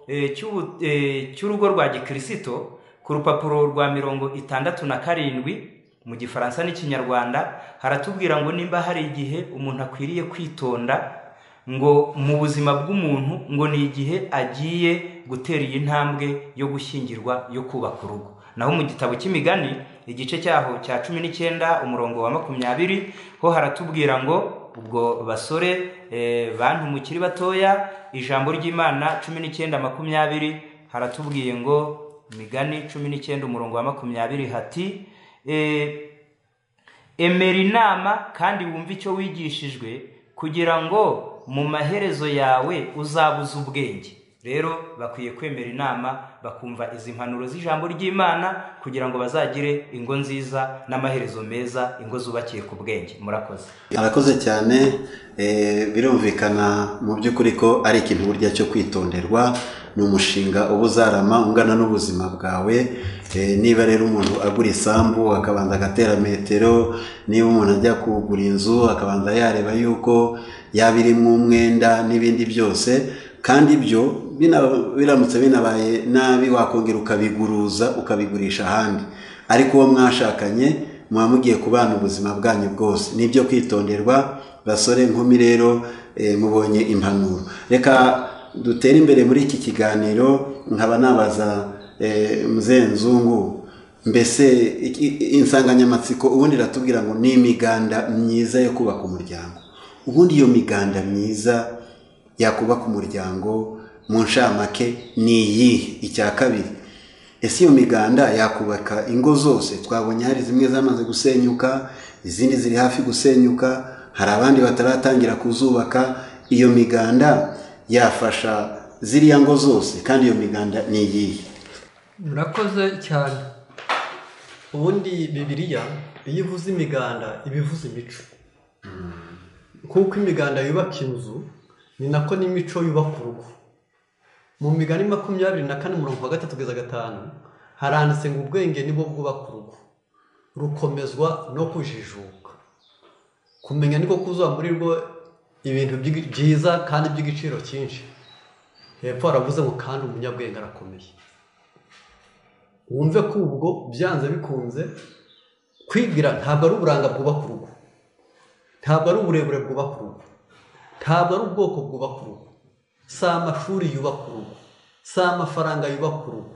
eh, cy'ubu- eh, cy'urugo rwa gikirisito ku rupapuro rwa mirongo itandatu na karindwi mu gifaransa n'ikinyarwanda haratubwira ngo nimba hari igihe umuntu akwiriye kwitonda ngo mu buzima bw'umuntu ngo ni igihe agiye gutera iyi ntambwe yo gushyingirwa yo kubaka urugo naho mu gitabo cy'imigani igice cyaho cya cumi n'icyenda umurongo wa makumyabiri ho haratubwira ngo ubwo basore eh, bantu mukiri batoya ijambo ry'imana cumi n'icyenda makumyabiri haratubwiye ngo imigani cumi n'icyenda umurongo wa makumyabiri hati eh, emera inama kandi wumve icyo wigishijwe kugira ngo mu maherezo yawe uzabuze ubwenge rero bakwiye kwemera inama bakumva izi mpanuro z'ijambo ry'imana kugira ngo bazagire ingo nziza n'amaherezo meza ingo zubakiye ku bwenge murakoze arakoze cyane eh, birumvikana mu by'ukuri ko ari ikintu burya cyo kwitonderwa ni umushinga uba uzarama ungana n'ubuzima bwawe Eh, niba rero umuntu agura isambu akabanza agatera metero niba umuntu ajya kugura inzu akabanza yareba yuko yaba irimo umwenda n'ibindi byose kandi ibyo bina- biramutse binabaye nabi wakongera ukabiguruza ukabigurisha ahandi ariko uwo mwashakanye muba mugiye kubana ubuzima bwanyu bwose ni ibyo kwitonderwa basore nkumi rero eh, mubonye impanuro reka dutere imbere muri iki kiganiro nkaba nabaza eh, Muzehe nzungu mbese iki- insanganyamatsiko ubundi iratubwira ngo ni imiganda myiza yo kubaka umuryango ubundi iyo miganda myiza yakubaka umuryango mu nshamake ni iyihe icya kabiri ese iyo miganda yakubaka ingo zose twabonye hari zimwe zamaze gusenyuka izindi ziri hafi gusenyuka hari abandi bataratangira kuzubaka iyo miganda yafasha ziriya ngo zose kandi iyo miganda ni iyihe murakoze cyane ubundi bibiriya iyo ivuze imiganda iba ivuze imico kuko imiganda yubaka inzu ni nako n'imico yubaka urugo mu migani makumyabiri na kane umurongo wa gatatu kugeza gatanu haranditse ngo ubwenge nibwo bwubaka urugo rukomezwa no kujijuka kumenya niko kuzuba muri rwo ibintu by'i- byiza kandi by'igiciro cyinshi hepfo haravuze ngo kandi umunyabwenge arakomeye wumve ko ubwo byanze bikunze kwigira ntabwo ari uburanga bwubaka urugo ntabwo ari uburebure bwubaka urugo ntabwo ari ubwoko bwubaka urugo si amashuri yubaka urugo si amafaranga yubaka urugo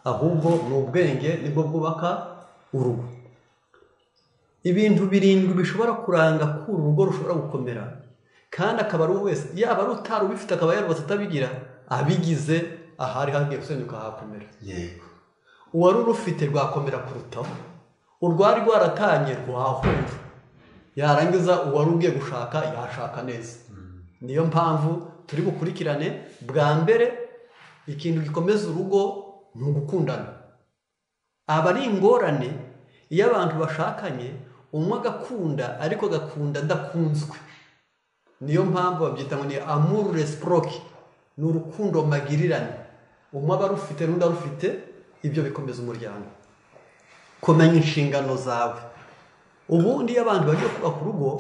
ahubwo ni ubwenge nibwo bwubaka urugo ibintu birindwi bishobora kuranga ko uru rugo rushobora gukomera kandi akaba ari uwo wese yaba ari utari ubifite akaba yarubatse atabigira abigize ahari hagiye gusenyuka hakomera yego uwari urufite rwakomera kurutaho urwari rwaratangiye rwahunga yarangiza uwari ugiye gushaka yashaka neza niyo mpamvu turi bukurikirane bwa mbere ikintu gikomeza urugo ni ugukundana aba ari ingorane iyo abantu bashakanye umwe agakunda ariko agakunda adakunzwe niyo mpamvu babyita ngo ni amuru resiproki ni urukundo magirirane umwe aba arufite n'undi arufite ibyo bikomeza umuryango kumenya inshingano zawe ubundi iyo abantu bagiye kubaka urugo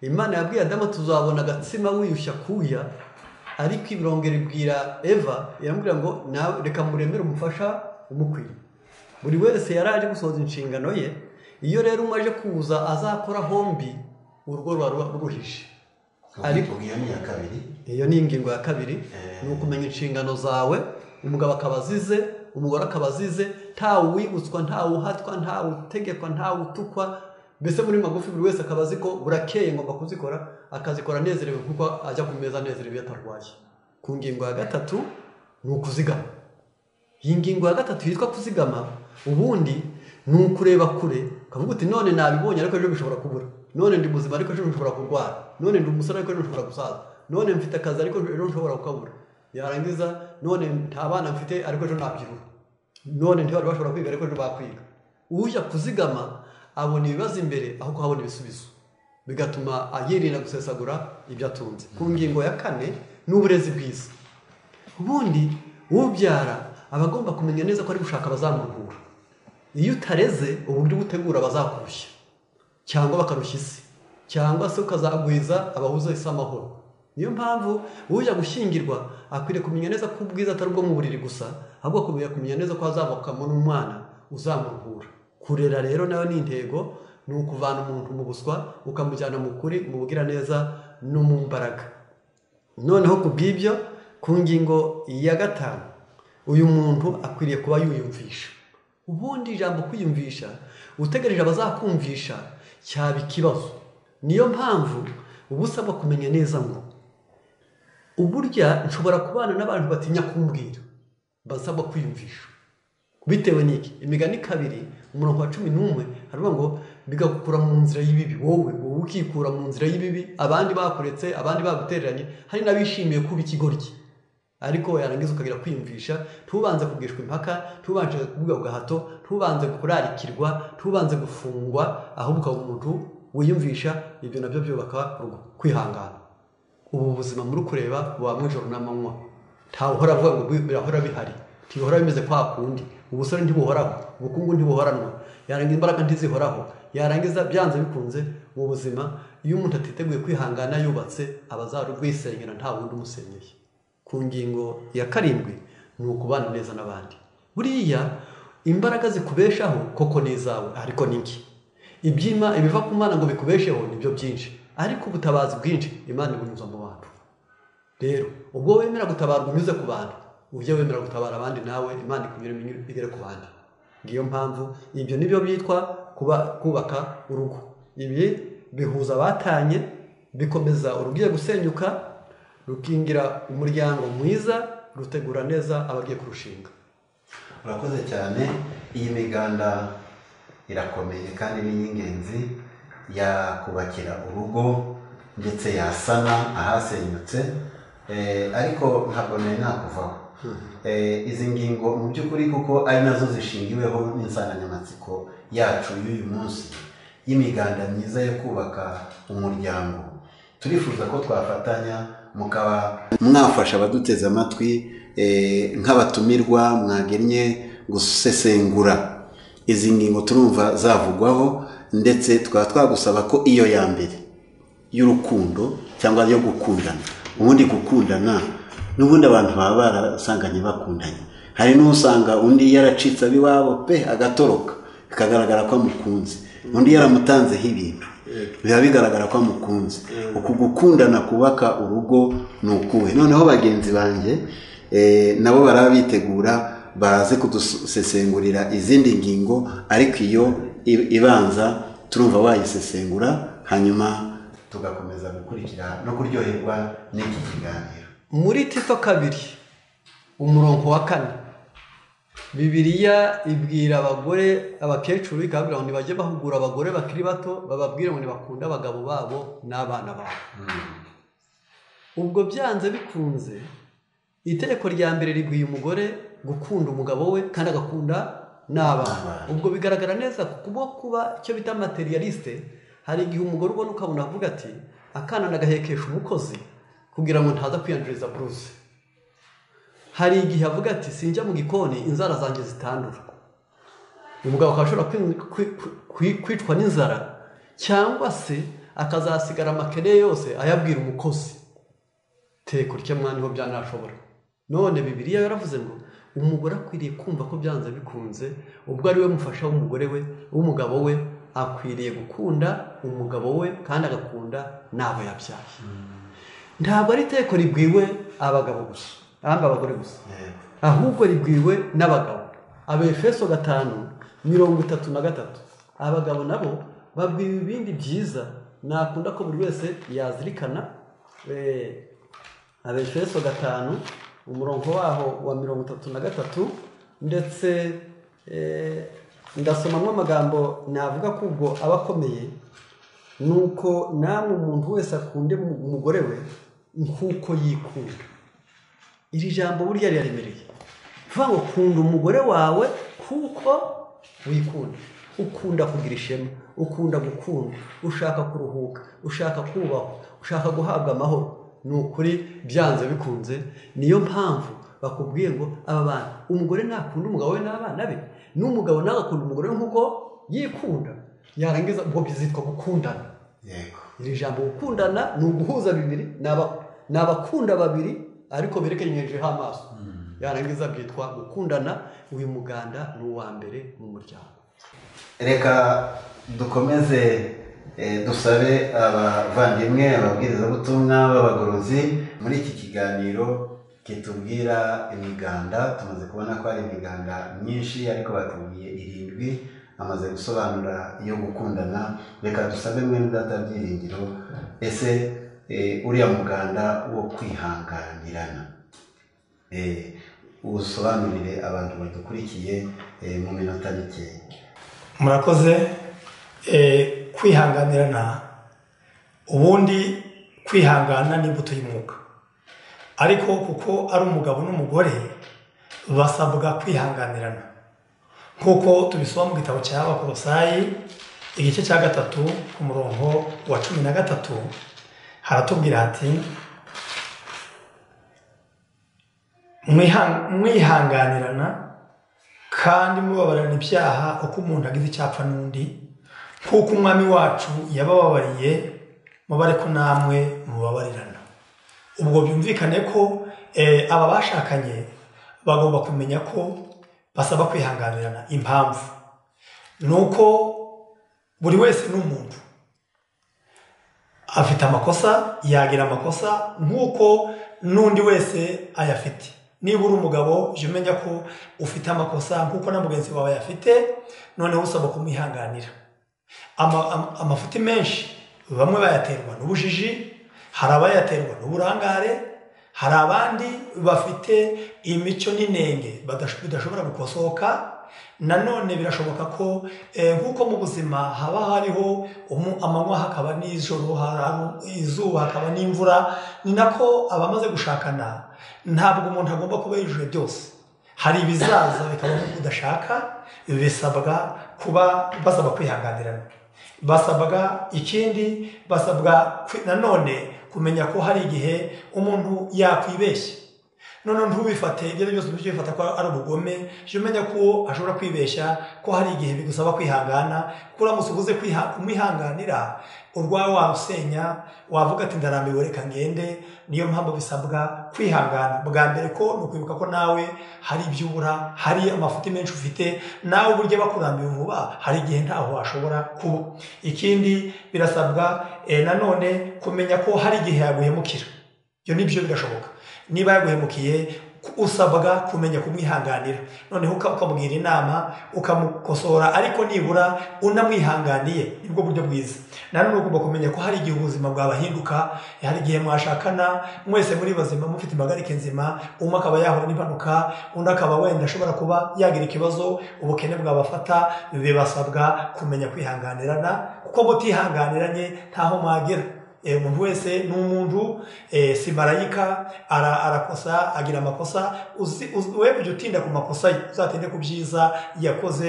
imana yabwiye adamu tuzabona agatsima wiyushya kuya ariko ibirongera ibwira eva iramubwira ngo nawe reka muremere umufasha umukwiye buri wese yari aje gusohoza inshingano ye iyo rero umaze kuza azakora hombi urugo ruba ruba ruruhije ariko ariko iyo ni iya kabiri iyo ni ingingo ya kabiri ni ukumenya inshingano zawe umugabo akaba azize umugore akaba azize ntawe wibutswa ntawe uhatwa ntawe utegekwa ntawe utukwa mbese muri magufi buri wese akaba azi ko burakeye ngomba kuzikora akazikora anezerewe kuko ajya ku meza anezerewe iyo atarwaye ku ngingo ya gatatu ni ukuzigama iyi ngingo ya gatatu yitwa kuzigama ubundi ni ukureba kure ukavuga uti none nabibonye ariko ejo bishobora kubura none ndi muzima ariko ejo bishobora kurwara none ndi umusore ariko ejo bishobora gusaza none mfite akazi ariko ejo nshobora kukabura yarangiza none nta bana mfite ariko ejo nabyiruha none ntibari bashobora kwiga ariko ejo bakwiga ujya kuzigama abona ibibazo imbere aho kuhabona ibisubizo bigatuma yirinda gusesagura ibyo atunze ku ngingo ya kane ni uburezi bwiza ubundi ubyara aba agomba kumenya neza ko ari gushaka abazamuhura iyo utareze uburyo ubutegura abazakurushya cyangwa bakarushya isi cyangwa se ukazagwiza abahuza isi amahoro niyo mpamvu ujya gushyingirwa akwiriye kumenya neza ko ubwiza atari ubwo mu buriri gusa ahubwo akwiriye kumenya neza ko hazavukamo n'umwana uzamuruhura kurera rero nawe ni intego ni ukuvana umuntu mu buswa ukamujyana mu kuri mu bugiraneza no mu mbaraga noneho ku bw'ibyo ku ngingo ya gatanu uyu muntu akwiriye kuba yiyumvisha ubundi ijambo kwiyumvisha utegereje abazakumvisha cyaba ikibazo niyo mpamvu uba usabwa kumenya neza ngo uburya nshobora kubana n'abantu batinya kumbwira basabwa kwiyumvisha bitewe n'iki imigani kabiri umurongo wa cumi n'umwe hariho ngo bigakura mu nzira y'ibibi wowe wowe ukikura mu nzira y'ibibi abandi bakuretse abandi bagutereranye hari n'abishimiye kuba ikigoryi ariko yarangiza ukagira kwiyumvisha ntubanze kugishwa impaka ntubanze kuvuga gahato ntubanze kurarikirwa ntubanze gufungwa ahubwo ukaba umuntu wiyumvisha ibyo nabyo byubaka urugo kwihangana ubu buzima muri kureba buba mw'ijoro n'amanywa ntawuhora avuga ngo birahora bihari ntibihora bimeze kwa kundi ubusore ntibuhoraho ubukungu ntibuhoranwa yarangiza imbaraga ntizihoraho yarangiza byanze bikunze mu buzima iyo umuntu atiteguye kwihangana yubatse aba azarubwisenyera nta wundi umusenyeye ku ngingo ya karindwi ni ukubana neza n'abandi buriya imbaraga zikubeshaho koko ni izawe ariko ni iki ibyima ibiva ku mana ngo bikubesheho ni byo byinshi ariko ubutabazi bwinshi imana ibunyuza mu bantu rero ubwo wemera gutabarwa unyuze ku bantu ujye wemera gutabara abandi nawe imana ikunyura igere ku bandi ngiyo mpamvu ibyo nibyo byitwa kuba kubaka urugo ibi bihuza abatanye bikomeza urugiye gusenyuka rukingira umuryango mwiza rutegura neza abagiye kurushinga urakoze cyane iyi miganda irakomeye kandi ni iy'ingenzi yakubakira urugo ndetse yasana ahasenyutse eh, ariko ntabwo nari nakuvaho Eh, izi ngingo mu by'ukuri kuko ari nazo zishingiweho n'insanganyamatsiko yacu y'uyu munsi y'imiganda myiza yo kubaka umuryango turifuza ko twafatanya mukaba mwafasha abaduteze amatwi eh, nk'abatumirwa mwagennye gusesengura izi ngingo turumva zavugwaho ndetse tukaba twagusaba ko iyo ya mbere y'urukundo cyangwa yo gukundana ubundi gukundana n'ubundi abantu baba barasanganye bakundanye hari n'usanga undi yaracitse ab'iwabo pe agatoroka bikagaragara ko amukunze undi yaramutanzeho ibintu biba bigaragara ko amukunze uku gukundana kubaka urugo ni ukuwe noneho bagenzi banjye eh, nabo baraba bitegura baraze kudusesengurira izindi ngingo ariko iyo i- ibanza turumva wayisesengura hanyuma tugakomeza gukurikira no kuryoherwa n'iki kiganiro muri tito kabiri umurongo wa kane bibiriya ibwira abagore abakecuru ikababwira ngo ntibajye bahugura abagore bakiri bato bababwire ngo ntibakunde abagabo babo n'abana babo ubwo byanze bikunze itegeko rya mbere riguye umugore gukunda umugabo we kandi agakunda n'abana N'abana. ubwo bigaragara neza kuko kuba icyo bita materialiste hari igihe umugore ubona ukabona avuga ati akana nagahekesha umukozi kugira ngo ntaza kwiyanduriza buruse hari igihe avuga ati sinjya mu gikoni inzara zanjye zitandura umugabo akaba ashobora kwi- kwi- kwi- kwicwa n'inzara cyangwa se akazasigara amakere yose ayabwira umukozi teka urya mwana ho byanashobora none bibiliya yaravuze ngo umugore akwiriye kumva ko byanze bikunze ubwo ari we mufasha w'umugore we w'umugabo we akwiriye gukunda umugabo we kandi agakunda n'abo yabyaye ntabwo ari iteko ribwiwe abagabo gusa ahanga abagore gusa yego ahubwo ribwiwe n'abagabo abefeso gatanu mirongo itatu na gatatu abagabo nabo babwiwe ibindi byiza nakunda ko buri wese yazirikana eh, abefeso gatanu umurongo waho wa mirongo itatu na gatatu ndetse eh, ndasomamo amagambo navuga ko ubwo aba akomeye ni uko namwe umuntu wese akunde mu- umugore we nk'uko yikunda iri jambo burya riraremereye vuga ngo kunda umugore wawe kuko wikunda ukunda kugira ishema ukunda gukunda ushaka kuruhuka ushaka kubahwa ushaka guhabwa amahoro ni ukuri byanze bikunze niyo mpamvu bakubwiye ngo aba bantu umugore nakunda umugabo we n'abana be n'umugabo nawe agakunda umugore we nk'uko yikunda yarangiza ubwo bizitwa gukundana yego iri jambo gukundana ni uguhuza bibiri ni aba- ni abakunda babiri ariko berekanyijeho amaso yarangiza byitwa gukundana uyu muganda ni uwa mbere mu muryango reka dukomeze eh, dusabe abavandimwe ababwirizabutumwa b'abagorozi muri iki kiganiro kitubwira imiganda tumaze kubona ko hari imiganda myinshi ariko batubwiye irindwi amaze gusobanura iyo gukundana reka dusabe mwene data byiringiro ese eh, uriya muganda wo kwihanganirana Eh, usobanurire abantu badukurikiye eh, mu minota mikeya murakoze eh, kwihanganirana ubundi kwihangana ni imbuto y'umwuka ariko kuko ari umugabo n'umugore basabwa kwihanganirana nk'uko tubisoma mu gitabo cya abakorosayi igice cya gatatu ku murongo wa cumi na gatatu haratubwira hati mwihanganirana kandi mubabarana ibyaha uko umuntu agize icyapfa n'undi nk'uko umwami wacu yabababariye mubare ko namwe mubabarirana ubwo byumvikane ko eh, aba bashakanye bagomba kumenya ko basaba kwihanganirana impamvu ni uko buri wese ni umuntu afite amakosa yagira amakosa nk'uko n'undi wese ayafite niba uri umugabo jya umenya ko ufite amakosa nk'uko na mugenzi wawe ayafite noneho usaba kumwihanganira Ama- ama- amafuti menshi bamwe bayaterwa n'ubujiji hari abayaterwa n'uburangare hari abandi bafite imico n'inenge badash- bidashobora gukosoka nanone birashoboka ko eh, nk'uko mu buzima haba hariho umu- amanywa hakaba n'ijoro hari izuba hakaba n'imvura ni nako abamaze gushakana ntabwo umuntu agomba kuba yujuje byose hari ibizaza bikaba nk'uko udashaka bisabwa kuba basaba kwihanganirana basabwa ikindi basabwa kwi- nanone kumenya ko hari igihe umuntu yakwibeshya noneho ntubifate ibyo ari byo byose ntujye ubifata ko ari ubugome jya umenya ko ashobora kwibeshya ko hari igihe bigusaba kwihangana ko uramutse ubuze kwiha- kumwihanganira urwawe wawusenya wavuga ati ndarambiwe reka ngende niyo mpamvu bisabwa kwihangana bwa mbere ko ni ukwibuka ko nawe hari ibyo ubura hari amafuti menshi ufite nawe uburyo aba akurambiwe vuba hari igihe ntaho washobora kuba ikindi birasabwa eh, nanone kumenya ko hari igihe yaguhemukira ibyo ni byo birashoboka niba yaguhemukiye ku- usabwa kumenya kumwihanganira noneho uka- ukamubwira inama ukamukosora ariko nibura unamwihanganiye nibwo buryo bwiza nanone ugomba kumenya ko hari igihe ubuzima bwabahinduka hari igihe mwashakana mwese muri bazima mufite impagarike nzima umwe akaba yahura n'impanuka undi akaba wenda ashobora kuba yagira ikibazo ubukene bwabafata bibasabwa kumenya kwihanganirana kuko mutihanganiranye ntaho mwagera Eh, umuntu wese ni umuntu eh, si marayika ara- arakosa agira amakosa uzi- uzi- we kujya utinda ku makosa ye uzatinde ku byiza yakoze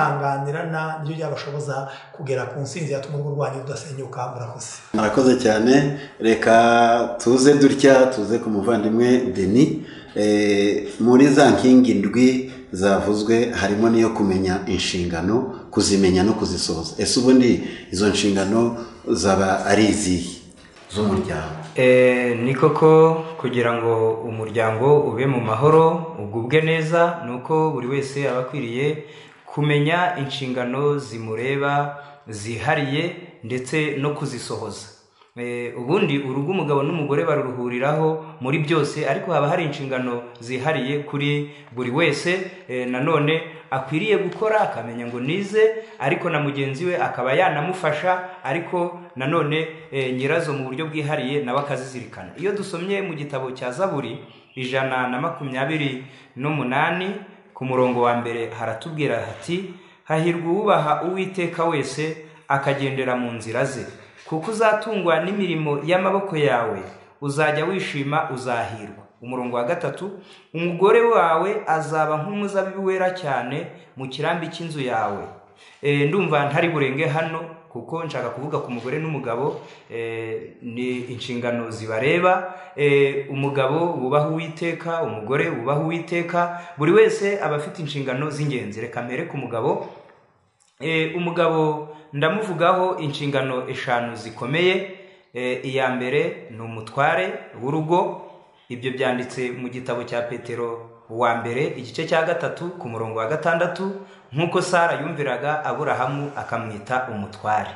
kwihanganirana nibyo byabashoboza kugera ku nsinzi yatuma urugo rwanyu rudasenyuka murakoze murakoze cyane reka tuze dutya tuze ku muvandimwe deni Eh, muri za nkingi ndwi zavuzwe harimo n'iyo kumenya inshingano kuzimenya no kuzisohoza ese ubundi izo nshingano zaba ari izihe z'umuryango Eh, ni koko kugira ngo umuryango ube mu mahoro ugubwe neza ni uko buri wese aba akwiriye kumenya inshingano zimureba zihariye ndetse no kuzisohoza Eh, ubundi urugo umugabo n'umugore baruruhuriraho muri byose ariko haba hari inshingano zihariye kuri buri wese eh, nanone akwiriye gukora akamenya ngo nize ariko na mugenzi we akaba yanamufasha ariko nanone eh, nyirazo mu buryo bwihariye nawe akazizirikana iyo dusomye mu gitabo cya zaburi ijana na makumyabiri n'umunani ku murongo wa mbere haratubwira hati hahirwa uwubaha uwiteka wese akagendera mu nzira ze kuko uzatungwa n'imirimo y'amaboko yawe uzajya wishima uzahirwa umurongo wa gatatu umugore wawe azaba nk'umuzabibu wera cyane mu kirambi cy'inzu yawe Eh, ndumva ntari burenge hano kuko nshaka kuvuga ku mugore n'umugabo eh, ni inshingano zibareba Eh, umugabo wubaha uwiteka umugore wubaha uwiteka buri wese aba afite inshingano z'ingenzi reka mbere ku mugabo Eh, umugabo ndamuvugaho inshingano eshanu zikomeye Eh, iya mbere ni umutware w'urugo ibyo byanditse mu gitabo cya petero wa mbere igice cya gatatu ku murongo wa gatandatu nk'uko sara yumviraga aburahamu akamwita umutware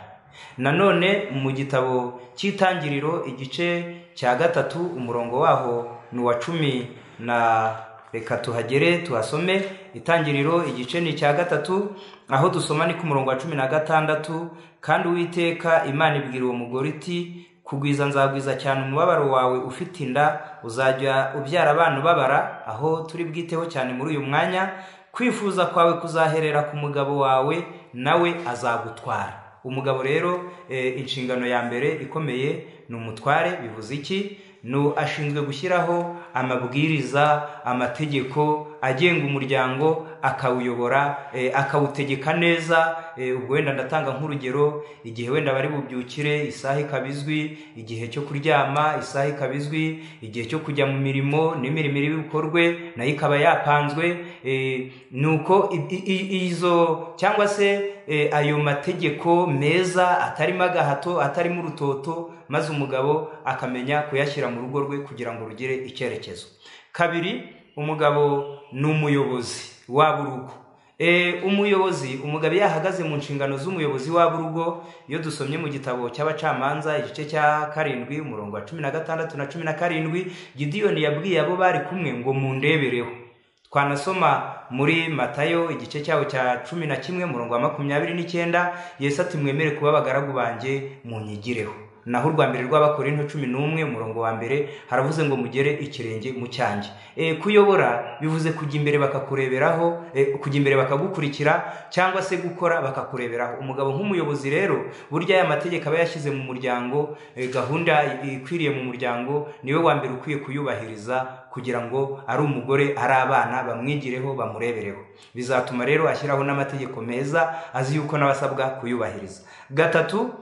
nanone mu gitabo cy'itangiriro igice cya gatatu umurongo waho ni uwa cumi na reka tuhagere tuhasome itangiriro igice ni icya gatatu aho dusoma ni ku murongo wa cumi na gatandatu kandi uwiteka imana ibwira uwo mugore iti kugwiza nzagwiza cyane umubabaro wawe ufite inda uzajya ubyara abana ubabara aho turi bwiteho cyane muri uyu mwanya kwifuza kwawe kuzaherera ku mugabo wawe nawe azagutwara umugabo rero eh, inshingano ya mbere ikomeye ni umutware bivuze iki ni ashinzwe gushyiraho amabwiriza amategeko agenga umuryango akawuyobora eh, akawutegeka neza eh, ubwo wenda ndatanga nk'urugero igihe wenda bari bubyukire isaha ikaba izwi igihe cyo kuryama isaha ikaba izwi igihe cyo kujya mu mirimo n'imirimo iri bukorwe nayo ikaba yapanzwe eh, ni uko i- i- i- izo cyangwa se eh, ayo mategeko meza atarimo agahato atarimo urutoto maze umugabo akamenya kuyashyira mu rugo rwe kugira ngo rugire icyerekezo kabiri umugabo ni umuyobozi w'urugo E, umuyobozi umugabo iyo ahagaze mu nshingano z'umuyobozi w'urugo iyo dusomye mu gitabo cy'abacamanza igice cya karindwi umurongo wa cumi na gatandatu na cumi na karindwi gidiyoni yabwiye abo bari kumwe ngo mundebereho twanasoma muri matayo igice cyaho cya cumi na kimwe murongo wa makumyabiri n'icyenda yesu ati mwemere kuba abagaragu banjye munyigireho naho urwa mbere rw'abakorinto cumi n'umwe umurongo wa mbere haravuze ngo mugere ikirenge mu cyanjye e, kuyobora bivuze kujya imbere bakakureberaho e, kujya imbere bakagukurikira cyangwa se gukora bakakureberaho umugabo nk'umuyobozi rero burya aya mategeko aba yashyize mu muryango e, gahunda ikwiriye mu muryango niwe wa mbere ukwiye kuyubahiriza kugira ngo ari umugore ari abana bamwigireho bamurebereho bizatuma rero ashyiraho n'amategeko meza azi yuko n'abasabwa kuyubahiriza gatatu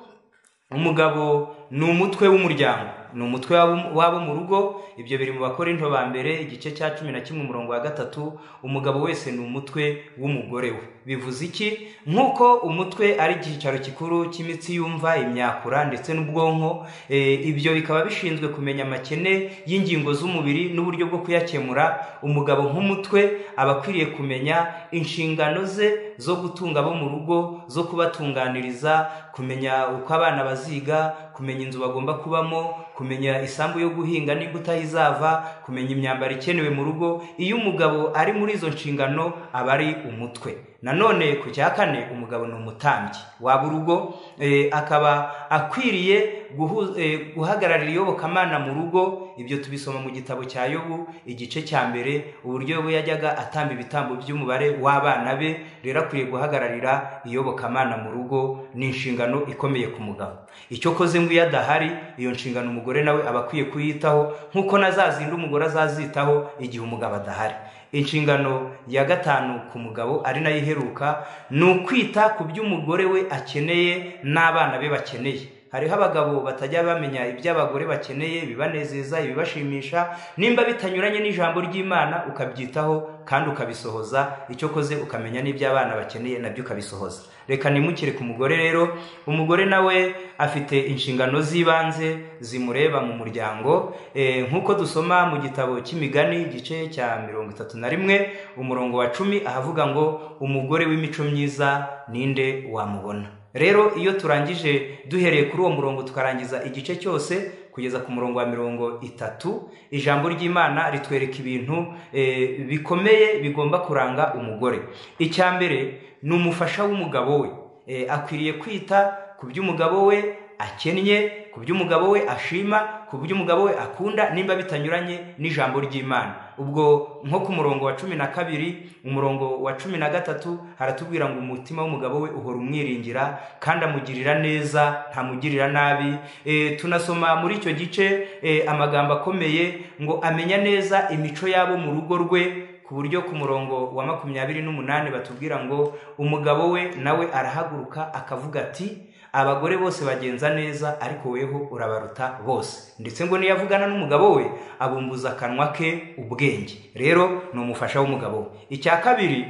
umugabo ni umutwe w'umuryango ni umutwe w'abo- w'abo mu rugo ibyo biri mu bakorinto ba mbere igice cya cumi na kimwe umurongo wa gatatu umugabo wese ni umutwe w'umugore we bivuze iki nk'uko umutwe ari icyicaro gikuru cy'imitsi yumva imyakura ndetse n'ubwonko eh, ibyo bikaba bishinzwe kumenya amakene y'ingingo z'umubiri n'uburyo bwo kuyakemura umugabo nk'umutwe aba akwiriye kumenya inshingano ze zo gutunga abo mu rugo zo kubatunganiriza kumenya uko abana baziga kumenya inzu bagomba kubamo kumenya isambu yo guhinga nimba utayizava kumenya imyambaro ikenewe mu rugo iyo umugabo ari muri izo nshingano aba ari umutwe nanone ku cya kane umugabo ni umutambyi waba urugo eh, akaba akwiriye guhu- eh, guhagararira iyobokamana mu rugo ibyo tubisoma mu gitabo cya yobu igice cya mbere uburyo yobu yajyaga atamba ibitambo by'umubare w'abana be rero akwiye guhagararira iyobokamana mu rugo ni inshingano ikomeye ku mugabo icyo koze ngo iyo adahari iyo nshingano umugore nawe aba akwiye kuyitaho nk'uko na za zindi umugore azazitaho igihe umugabo adahari inshingano ya gatanu ku mugabo ari nayo iheruka ni ukwita ku byo umugore we akeneye n'abana be bakeneye hariho abagabo batajya bamenya ibyo abagore bakeneye ibibanezeza ibibashimisha nimba bitanyuranye n'ijambo ry'imana ukabyitaho kandi ukabisohoza icyo koze ukamenya n'ibyo abana bakeneye nabyo ukabisohoza reka nimukire ku mugore rero umugore nawe afite inshingano z'ibanze zimureba mu muryango Eh, nk'uko dusoma mu gitabo cy'imigani igice cya mirongo itatu na rimwe umurongo wa cumi ahavuga ngo umugore w'imico myiza ninde wamubona rero iyo turangije duhereye kuri uwo murongo tukarangiza igice cyose kugeza ku murongo wa mirongo itatu ijambo ry'imana ritwereka ibintu eh, bikomeye bigomba kuranga umugore icya mbere ni umufasha w'umugabo we Eh, akwiriye kwita ku byo umugabo we akennye ku byo umugabo we ashima ku byo umugabo we akunda nimba bitanyuranye n'ijambo ry'imana ubwo nko ku murongo wa cumi na kabiri umurongo wa cumi na gatatu haratubwira ngo umutima w'umugabo we uhora umwiringira kandi amugirira neza ntamugirira nabi Eh, tunasoma muri icyo gice eh, amagambo akomeye ngo amenya neza imico yabo mu rugo rwe ku buryo ku murongo wa makumyabiri n'umunani batubwira ngo umugabo we nawe arahaguruka akavuga ati abagore bose bagenza neza ariko weho urabaruta bose ndetse ngo niyavugana n'umugabo we abumbuza akanwa ke ubwenge rero ni umufasha w'umugabo we icya kabiri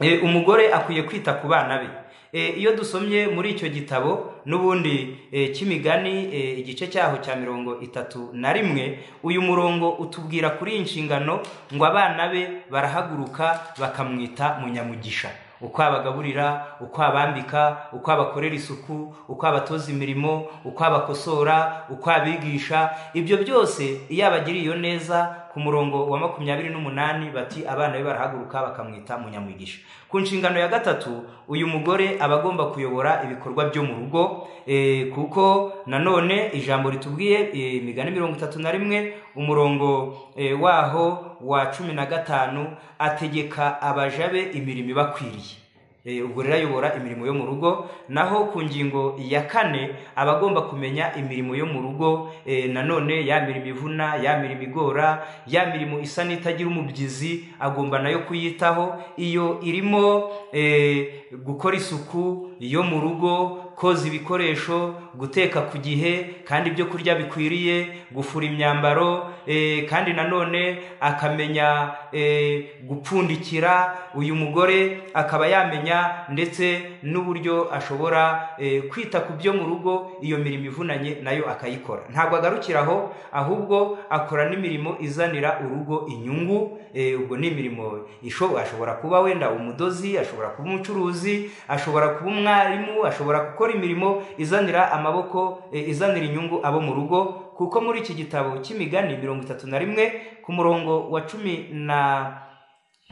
Eh, umugore akwiye kwita ku bana be Eh, iyo dusomye muri icyo gitabo n'ubundi eh, cy'imigani eh, igice cyaho cya mirongo itatu na rimwe uyu murongo utubwira kuri iyi nshingano ngo abana be barahaguruka bakamwita munyamugisha uko abagaburira uko abambika uko abakorera isuku uko abatoza imirimo uko abakosora uko abigisha ibyo byose iyo abagiriye neza ku murongo wa makumyabiri n'umunani bati abana be barahaguruka bakamwita munyamwigisha ku nshingano ya gatatu uyu mugore aba agomba kuyobora ibikorwa byo mu rugo eh, kuko nanone ijambo ritubwiye eh, imigani mirongo itatu na rimwe umurongo eh, waho wa cumi na gatanu ategeka abaja be imirimo ibakwiriye Eh, ubwo rero ayobora imirimo yo mu rugo naho ku ngingo ya kane aba agomba kumenya imirimo yo mu rugo eh, nanone ya mirimo ivuna ya mirimo igora ya mirimo isa n'itagira umubyizi agomba nayo kuyitaho iyo irimo eh, gukora isuku yo mu rugo koza ibikoresho guteka ku gihe kandi ibyo kurya bikwiriye gufura imyambaro eh, kandi nanone akamenya eh, gupfundikira uyu mugore akaba yamenya ndetse n'uburyo ashobora eh, kwita ku byo mu rugo iyo mirimo ivunanye nayo akayikora ntabwo agarukira aho ahubwo akora n'imirimo izanira urugo inyungu eh, ubwo ni imirimo isho- ashobora kuba wenda umudozi ashobora kuba umucuruzi ashobora kuba umwarimu ashobora gukora imirimo izanira amaboko eh, izanira inyungu abo mu rugo kuko muri iki gitabo cy'imigani mirongo itatu na rimwe ku murongo wa cumi na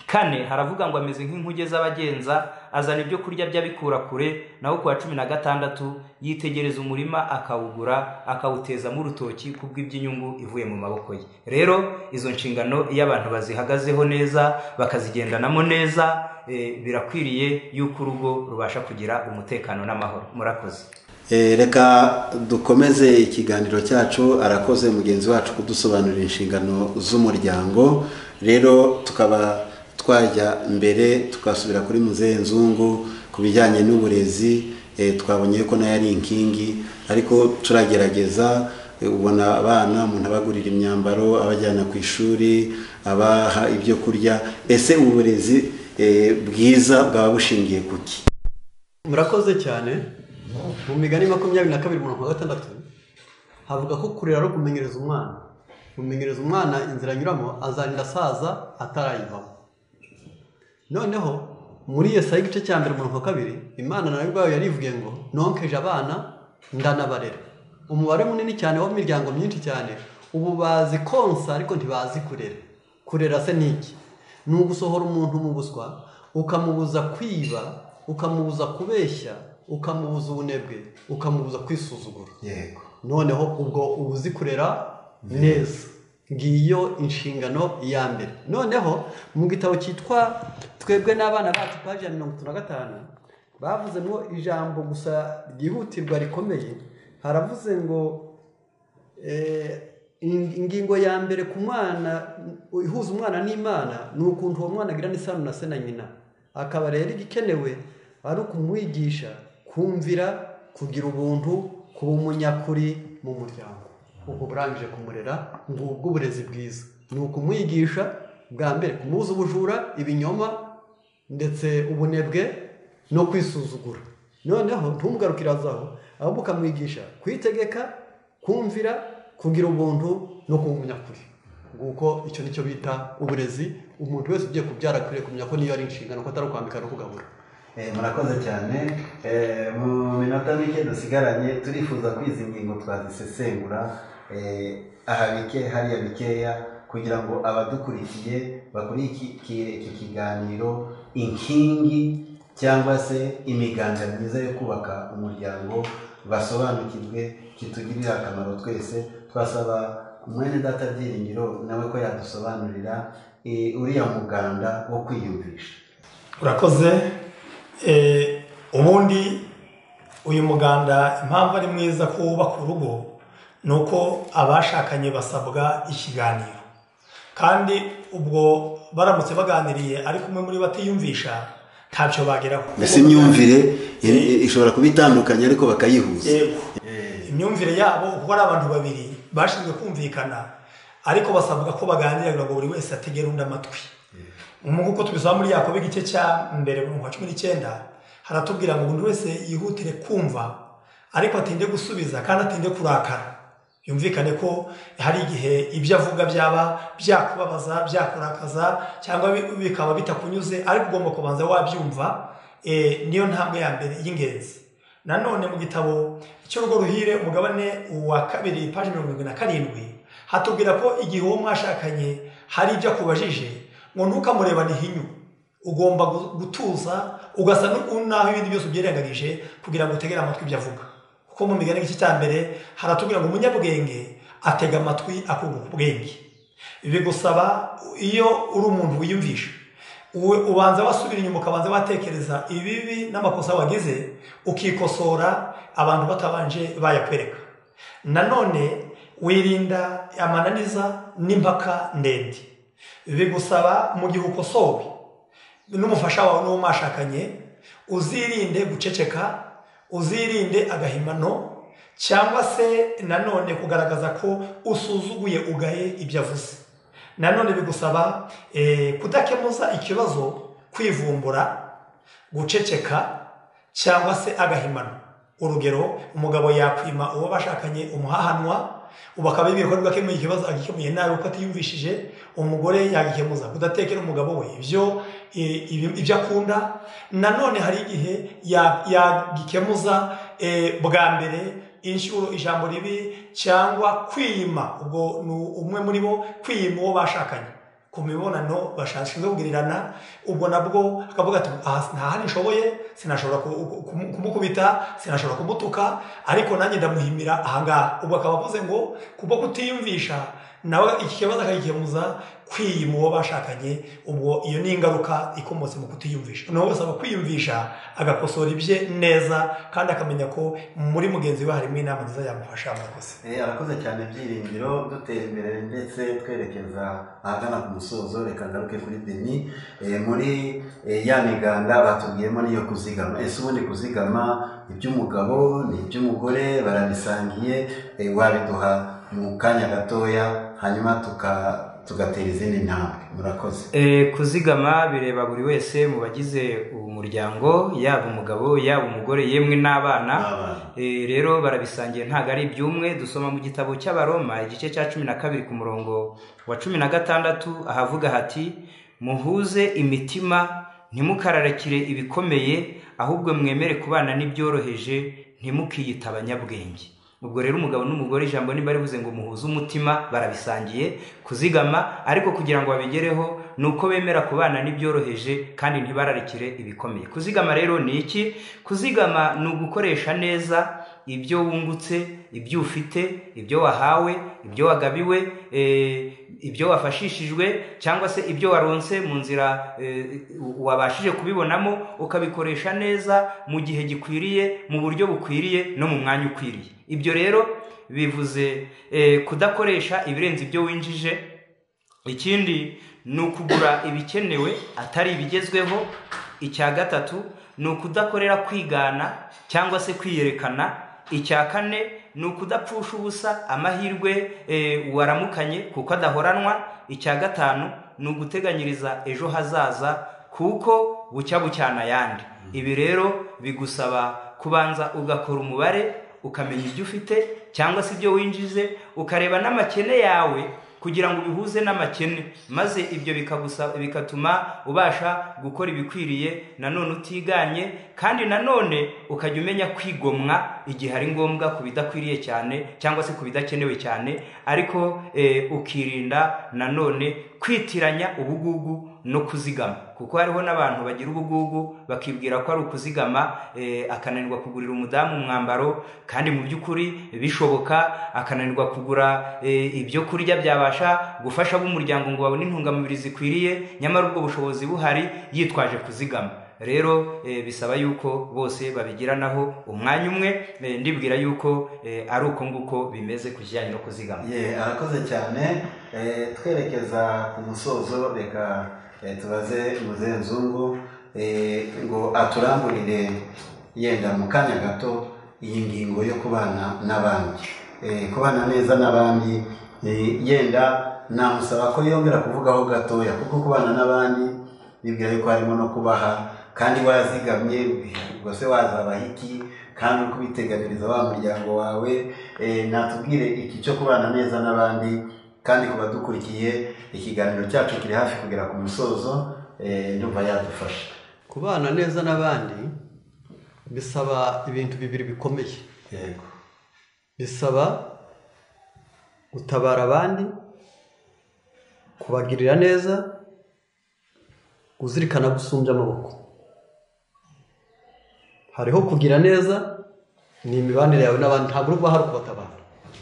kane haravuga ngo ameze nk'inkuge z'abagenza azana ibyo kurya by'abikura kure naho ku wa cumi na gatandatu yitegereza umurima akawugura akawutezamo urutoki kubw'iby'inyungu ivuye mu maboko ye rero izo nshingano iyo abantu bazihagazeho neza bakazigendanamo neza eh, birakwiriye yuko urugo rubasha kugira umutekano n'amahoro murakoze Eh, reka dukomeze ikiganiro cyacu arakoze mugenzi wacu kudusobanurira inshingano z'umuryango rero tukaba twajya mbere tukasubira kuri muzehe nzungu ku bijyanye n'uburezi eh, twabonye ko nayo ari inkingi ariko turagerageza eh, ubona abana umuntu abagurira imyambaro abajyana ku ishuri abaha ibyo kurya ese uburezi eh, bwiza bwaba bushingiye ku ki murakoze cyane mu migani makumyabiri na kabiri mirongo gatandatu havuga ko kurera no kumenyereza umwana kumenyereza umwana inzira anyuramo azarinda asaza atarayivamo noneho muri iyo saha igice cya mbere mirongo kabiri imana nayo ubwayo yarivugiye ngo nonkeje abana ndanabarera umubare munini cyane w'imiryango myinshi cyane ubu bazi konsa ariko ntibazi kurera kurera se ni iki ni ugusohora umuntu mu buswa ukamubuza kwiba ukamubuza kubeshya ukamubuza ubunebwe ukamubuza kwisuzugura yego noneho ubwo uba uzi kurera neza ngiyo inshingano ya mbere noneho mu gitabo cyitwa twebwe n'abana bacu paji ya mirongo itatu na gatanu bavuzemo ijambo gusa ryihutirwa rikomeye haravuze ngo eh, in- ingingo ya mbere ku mwana ihuza umwana n'imana ni ukuntu uwo mwana agirana isano na se na nyina akaba rero igikenewe ari ukumwigisha kumvira kugira ubuntu kuba umunyakuri mu muryango ubwo burangije kumurera ngubwo uburezi bwiza ni ukumwigisha bwa mbere kumubuza ubujura ibinyoma ndetse ubunebwe no kwisuzugura noneho ntumugarukirazaho ahubwo ukamwigisha kwitegeka kumvira kugira ubuntu no kuba umunyakuri nguko icyo nicyo bita uburezi umuntu wese ugiye kubyara akwiriye kumenya ko niyo ari inshingano ko atari ukwambika no kugabura Eh, murakoze cyane Eh, mu minota mike dusigaranye turifuza ko izi ngingo twazisesengura eh, aha bike hariya bikeya kugira ngo abadukurikiye bakurikire iki kiganiro inkingi cyangwa se imiganda myiza yo kubaka umuryango basobanukirwe kitugirira akamaro twese twasaba mwene data byiringiro nawe ko yadusobanurira eh, uriya muganda wo kwiyumvisha urakoze Eh, ubundi uyu muganda impamvu ari mwiza ko wubaka urugo ni uko abashakanye basabwa ikiganiro kandi ubwo baramutse baganiriye ariko umwe muri bo atiyumvisha ntacyo bageraho mbese imyumvire iri- iri- ishobora kuba itandukanye ariko bakayihuza Yego. imyumvire yabo kuko ari abantu babiri bashinzwe kumvikana ariko basabwa ko baganira kugira ngo buri wese ategere undi amatwi nk'uko tubisaba muri yakobo igice cya mbere mu kwa cumi n'icyenda haratubwira ngo buri wese yihutire kumva ariko atinde gusubiza kandi atinde kurakara yumvikane ko hari igihe ibyo avuga byaba byakubabaza byakurakaza cyangwa bi- bikaba bitakunyuze ariko ugomba kubanza wabyumva eh, niyo ntambwe ya mbere y'ingenzi nanone mu gitabo cy'urugo ruhire umugabane wa kabiri paji mirongo irindwi na karindwi hatubwira ko igihe uwo mwashakanye hari ibyo akubajije ngo ntukamurebane ihinyu ugomba gu- gutuza ugasa n'u- n'aho ibindi byose ubyirengagije kugira ngo utegere amatwi ibyo avuga kuko mu migani igice cya mbere haratubwira ngo umunyabwenge atega amatwi akunguka ubwenge bigusaba iyo uri umuntu wiyumvisha Uwe- ubanza wasubira inyuma ukabanza watekereza ibibi n'amakosa wagize ukikosora abantu batabanje bayakwereka nanone wirinda amananiza n'impaka ndende bigusaba mu gihe ukosowe n'umufasha wawe n'uwo mwashakanye uzirinde guceceka uzirinde agahimano cyangwa se nanone kugaragaza ko usuzuguye ugaye ibyo avuze nanone bigusaba eh, kudakemuza ikibazo kwivumbura guceceka cyangwa se agahimano urugero umugabo yakwima uwo bashakanye umuhahanwa ubu akaba yibwira ko nibwo akemuye ikibazo agikemuye nabi kuko atiyumvishije umugore yagikemuza kudatekera umugabo we ibyo eh, ibi- ibyo akunda nanone hari igihe ya- yagikemuza eh, bwa mbere inshuro ijambo ribi cyangwa kwima ubwo ni umwe muri bo kwima uwo bashakanye ku mibonano bashashinzwe kugirirana ubwo nabwo akavuga ati "Aha, nta handi nshoboye sinashobora ku- ku- kumu- kumukubita sinashobora kumutuka ariko nanjye ndamuhimira ahangaha ubwo akaba avuze ngo kubwo kutiyumvisha nawe iki kibazo akagikemuza kwiyima uwo bashakanye ubwo iyo ni ingaruka ikomotse mu kutiyumvisha nawe wese aba kwiyumvisha agakosora ibye neza kandi akamenya ko muri mugenzi we harimo inama nziza yamufasha murakoze Eh, arakoze cyane byiringiro dutera imbere ndetse twerekeza ahagana ku musozo reka ngaruke kuri deni Eh, muri eh, ya miganda batubwiyemo n'iyo kuzigama ese ubundi kuzigama iby'umugabo ni iby'umugore barabisangiye eh, wabiduha mu kanya gatoya hanyuma tuka- tugatera izindi ntambwe murakoze E, kuzigama bireba buri wese mu bagize umuryango yaba umugabo yaba umugore yemwe n'abana N'abana. E, rero barabisangiye ntabwo ari ibyumwe dusoma mu gitabo cy'abaroma igice cya cumi na kabiri ku murongo wa cumi na gatandatu ahavuga hati muhuze imitima ntimukararikire ibikomeye ahubwo mwemere kubana n'ibyoroheje ntimukiyite abanyabwenge ubwo rero umugabo n'umugore ijambo nimba rivuze ngo muhuze umutima barabisangiye kuzigama ariko kugira ngo babigereho ni uko bemera kubana n'ibyoroheje kandi ntibararikire ibikomeye kuzigama rero ni iki kuzigama ni ugukoresha neza ibyo wungutse ibyo ufite ibyo wahawe ibyo wagabiwe eh, ibyo wafashishijwe cyangwa se ibyo waronse mu nzira eh, wabashije kubibonamo ukabikoresha neza mu gihe gikwiriye mu buryo bukwiriye no mu mwanya ukwiriye ibyo rero bivuze eh, kudakoresha ibirenze ibyo winjije ikindi ni ukugura ibikenewe atari ibigezweho icya gatatu ni ukudakorera kwigana cyangwa se kwiyerekana icya kane ni ukudapfusha ubusa amahirwe eh, waramukanye kuko adahoranwa icya gatanu ni uguteganyiriza ejo hazaza kuko bucya bucyana ayandi ibi rero bigusaba kubanza ugakora umubare ukamenya ibyo ufite cyangwa se ibyo winjize ukareba n'amakene yawe kugira ngo ubihuze n'amakene maze ibyo bikagusa bikatuma ubasha gukora ibikwiriye nanone utiganye kandi nanone ukajya umenya kwigomwa igihe ari ngombwa ku bidakwiriye cyane cyangwa se ku bidakenewe cyane ariko eh, ukirinda nanone kwitiranya ubugugu no kuzigama kuko hariho n'abantu bagira ubugugu bakibwira ko ari ukuzigama eh, akananirwa kugurira umudamu umwambaro kandi mu by'ukuri bishoboka akananirwa kugura eh, ibyo kurya byabasha gufasha ab'umuryango ngo babone intungamubiri zikwiriye nyamara ubwo bushobozi buhari yitwaje kuzigama rero eh, bisaba yuko bose babigiranaho umwanya umwe eh, ndibwira yuko eh, ari uko nguko bimeze ku kijyanye no kuzigama ye arakoze cyane Eh, twerekeza ku musozo reka eh, tubaze muzehe nzungu eh, ngo aturamburire yenda mu kanya gato iyi ngingo yo kubana n'abandi Eh, kubana neza n'abandi eh, yenda namusaba ko yongera kuvugaho gatoya kuko kubana n'abandi bibwira yuko harimo no kubaha kandi wazigamye ubwo se wazabaha iki kandi uri kubiteganiriza wa muryango wawe eh, natubwire iki cyo kubana neza n'abandi kandi ku badukurikiye ikiganiro cyacu kiri hafi kugera ku musozo eh, ndumva yadufasha kubana neza n'abandi bisaba ibintu bibiri bikomeye yego bisaba gutabara abandi kubagirira neza kuzirikana gusumbya amaboko hariho kugira neza ni imibanire yawe n'abandi ntabwo uba hari kubatabara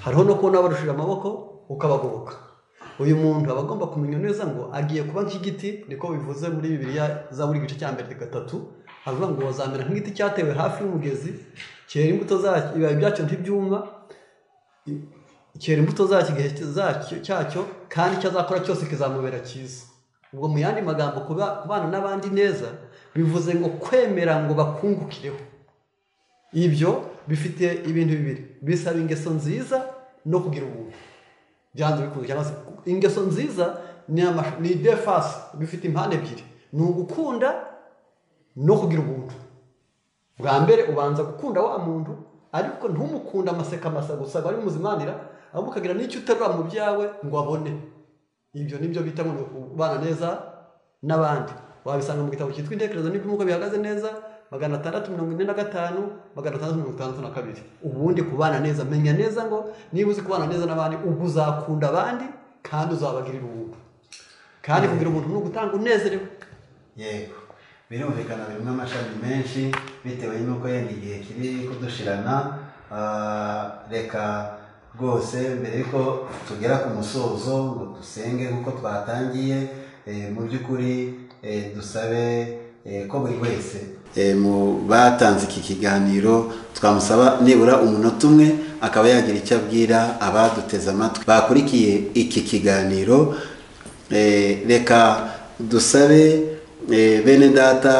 hariho no kubona barushije amaboko ukabagoboka uyu muntu aba agomba kumenya neza ngo agiye kuba nk'igiti niko bivuze muri bibiriya za buri gice cya mbere gatatu havuga ngo wazamera nk'igiti cyatewe hafi y'umugezi cyera imbuto zacyo ibibabi byacyo ntibyuma cyera imbuto zacyo igihe zacyo cyacyo kandi icyo azakora cyose kizamubera cyiza ubwo mu yandi magambo kuba- kubana n'abandi neza bivuze ngo kwemera ngo bakungukireho ibyo bifite ibintu bibiri bisaba ingeso nziza no kugira ubuntu byanze bikunze cyangwa se ingeso nziza ni ama- ni defasi bifite impande ebyiri ni ugukunda no kugira ubuntu bwa mbere ubanza gukunda wa muntu ariko ntumukunde amaseka amasa gusa ngo ari muzimanira ahubwo ukagira n'icyo uterura mu byawe ngo abone ibyo nibyo bita ngo ni ukubana neza n'abandi wabisanga mu gitabo cyitwa intekerezo n'iby'umuko bihagaze neza magana atandatu mirongo ine na gatanu magana atandatu mirongo itandatu na kabiri ubundi kubana neza menya neza ngo niba uzi kubana neza n'abandi ubwo uzakunda abandi kandi uzabagirira ubuntu kandi kugira ubuntu ni ugutanga unezerewe yego birumvikana birimo amashami menshi bitewe n'uko yenda igihe kiri kudushirana Ah, reka rwose mbere yuko tugera ku musozo ngo dusenge nk'uko twatangiye eh, mu by'ukuri eh, dusabe eh, ko buri wese Eh, mu batanze iki kiganiro twamusaba nibura umunota umwe akaba yagira icyo abwira abaduteze amatwi bakurikiye iki kiganiro Eh, reka dusabe eh, bene data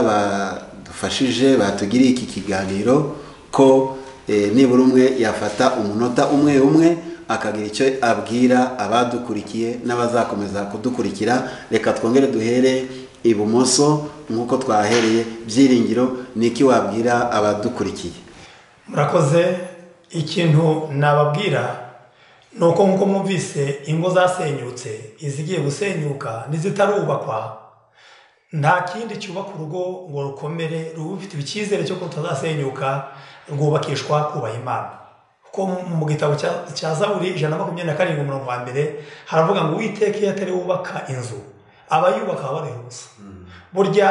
badufashije batugiriye iki kiganiro ko eh, nibura umwe yafata umunota umwe umwe akagira icyo abwira abadukurikiye n'abazakomeza kudukurikira reka twongere duhere ibumoso nk'uko twahereye byiringiro ni iki wabwira abadukurikiye murakoze ikintu nababwira ni uko nk'uko mwumvise ingo zasenyutse izigiye gusenyuka n'izitarubakwa nta kindi cyubaka urugo ngo rukomere ruba rufite icyizere cyo ko rutazasenyuka rwubakishwa kubaha imana ko mu gitabo cya- cya zaburi ijana na makumyabiri na karindwi umurongo wa mbere haravuga ngo uwiteka iyo atari wubaka inzu abayubaka baba bayihuza burya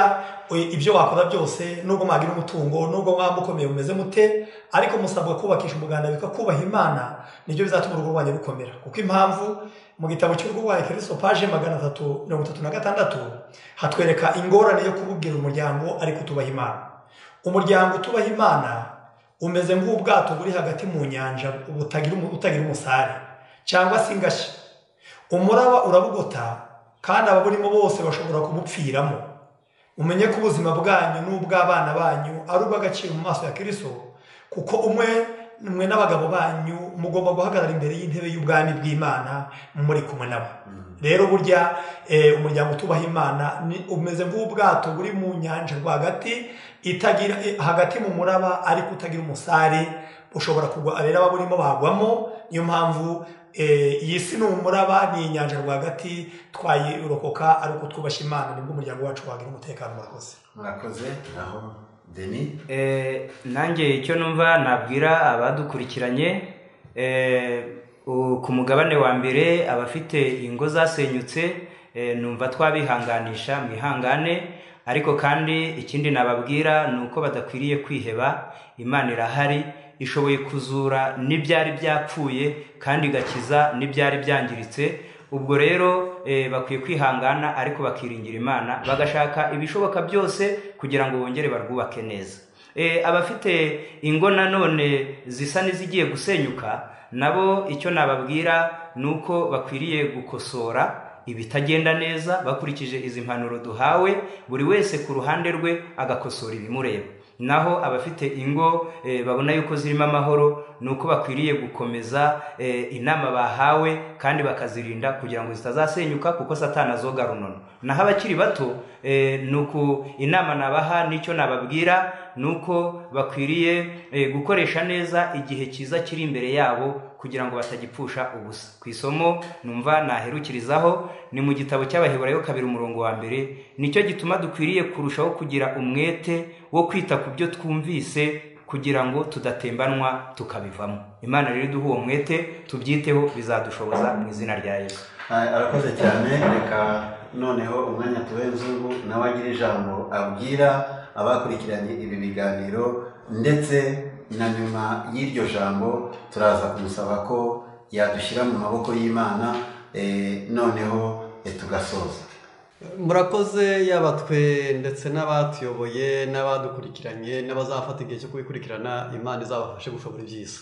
e, ibyo wakora byose nubwo mwagira umutungo nubwo mwaba mukomeye mumeze mute ariko musabwa kubakisha umuganda bikakubaha imana nibyo bizatuma urugo rwanyu rukomera kuko impamvu mu gitabo cy'urugo rwanyu kirisito paje magana atatu mirongo itatu na gatandatu hatwereka ingorane yo kububwira umuryango ariko utubaha imana umuryango utubaha imana umeze nk'ubwato buri hagati mu nyanja butagira umu- butagira umusare cyangwa se ingashya umuraba urabugota kandi ababurimo bose bashobora kubupfiramo umenye ko ubuzima bwanyu n'ubw'abana banyu ari ubw'agaciro mu maso ya kiriso kuko umwe mwe n'abagabo banyu mugomba guhagarara imbere y'intebe y'ubwami bw'imana muri kumwe nabo rero burya eh, umuryango utubaha imana ni- umeze nk'ubwato buri mu nyanja rwagati itagira eh, hagati mu muraba ariko utagira umusare ushobora kugwa rero ababurimo bagwamo niyo mpamvu eh, iyi si ni umuraba ni inyanja rwagati twayirokoka ariko twubashye imana nibwo umuryango wacu wagira umutekano murakoze murakoze naho deni Eh, nanjye icyo numva nabwira abadukurikiranye eh, u- ku mugabane wa mbere abafite ingo zasenyutse eh, numva twabihanganisha mwihangane ariko kandi ikindi nababwira ni uko badakwiriye kwiheba imana irahari ishoboye kuzura n'ibyari byapfuye kandi igakiza n'ibyari byangiritse ubwo rero eh, bakwiye kwihangana ariko bakiringira imana bagashaka ibishoboka byose kugira ngo bongere barwubake neza Eh, abafite ingo nanone zisa n'izigiye gusenyuka nabo icyo nababwira ni uko bakwiriye gukosora ibitagenda neza bakurikije izi mpanuro duhawe buri wese ku ruhande rwe agakosora ibimureba naho abafite ingo eh, babona yuko zirimo amahoro ni uko bakwiriye gukomeza eh, inama bahawe kandi bakazirinda kugira ngo zitazasenyuka kuko satana azoga runono naho abakiri bato eh, ni uku inama nabaha n'icyo nababwira ni uko bakwiriye eh, gukoresha neza igihe cyiza kiri imbere yabo kugira ngo batagipfusha ubusa ku isomo numva naherukirizaho ni mu gitabo cy'abaheburayo kabiri umurongo wa mbere nicyo gituma dukwiriye kurushaho kugira umwete wo kwita ku byo twumvise kugira ngo tudatembanwa tukabivamo imana rero iduha uwo mwete tubyiteho bizadushoboza mu izina rya yesu Ah, arakoze cyane reka noneho umwanya tuwe nzungu nawe agira ijambo abwira abakurikiranye ibi biganiro ndetse na nyuma y'iryo jambo turaza kumusaba ko yadushyira mu maboko y'imana eh, noneho eh, tugasoza murakoze yaba twe ndetse n'abatuyoboye n'abadukurikiranye n'abazafata igihe cyo kubikurikirana imana izabafashe gushobora ibyiza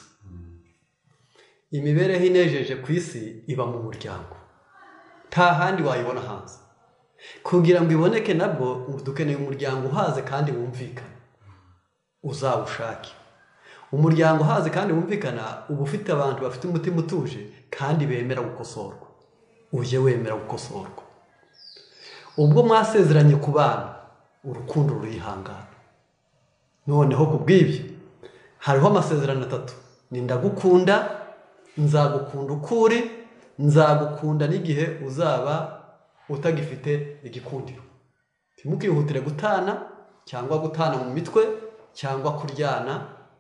imibereho inejeje ku isi iba mu muryango nta handi wayibona hanze kugira ngo iboneke nabwo dukeneye umuryango uhaze kandi wumvikana uzawushake umuryango uhaze kandi wumvikana uba ufite abantu bafite umutima utuje kandi bemera gukosorwa ujye wemera gukosorwa ubwo mwasezeranye ku bana urukundo rurihangana noneho ku bw'ibyo hariho amasezerano atatu ni ndagukunda nzagukunda uko uri nzagukunda n'igihe uzaba utagifite igikundiro ntimukihutire gutana cyangwa gutana mu mitwe cyangwa kuryana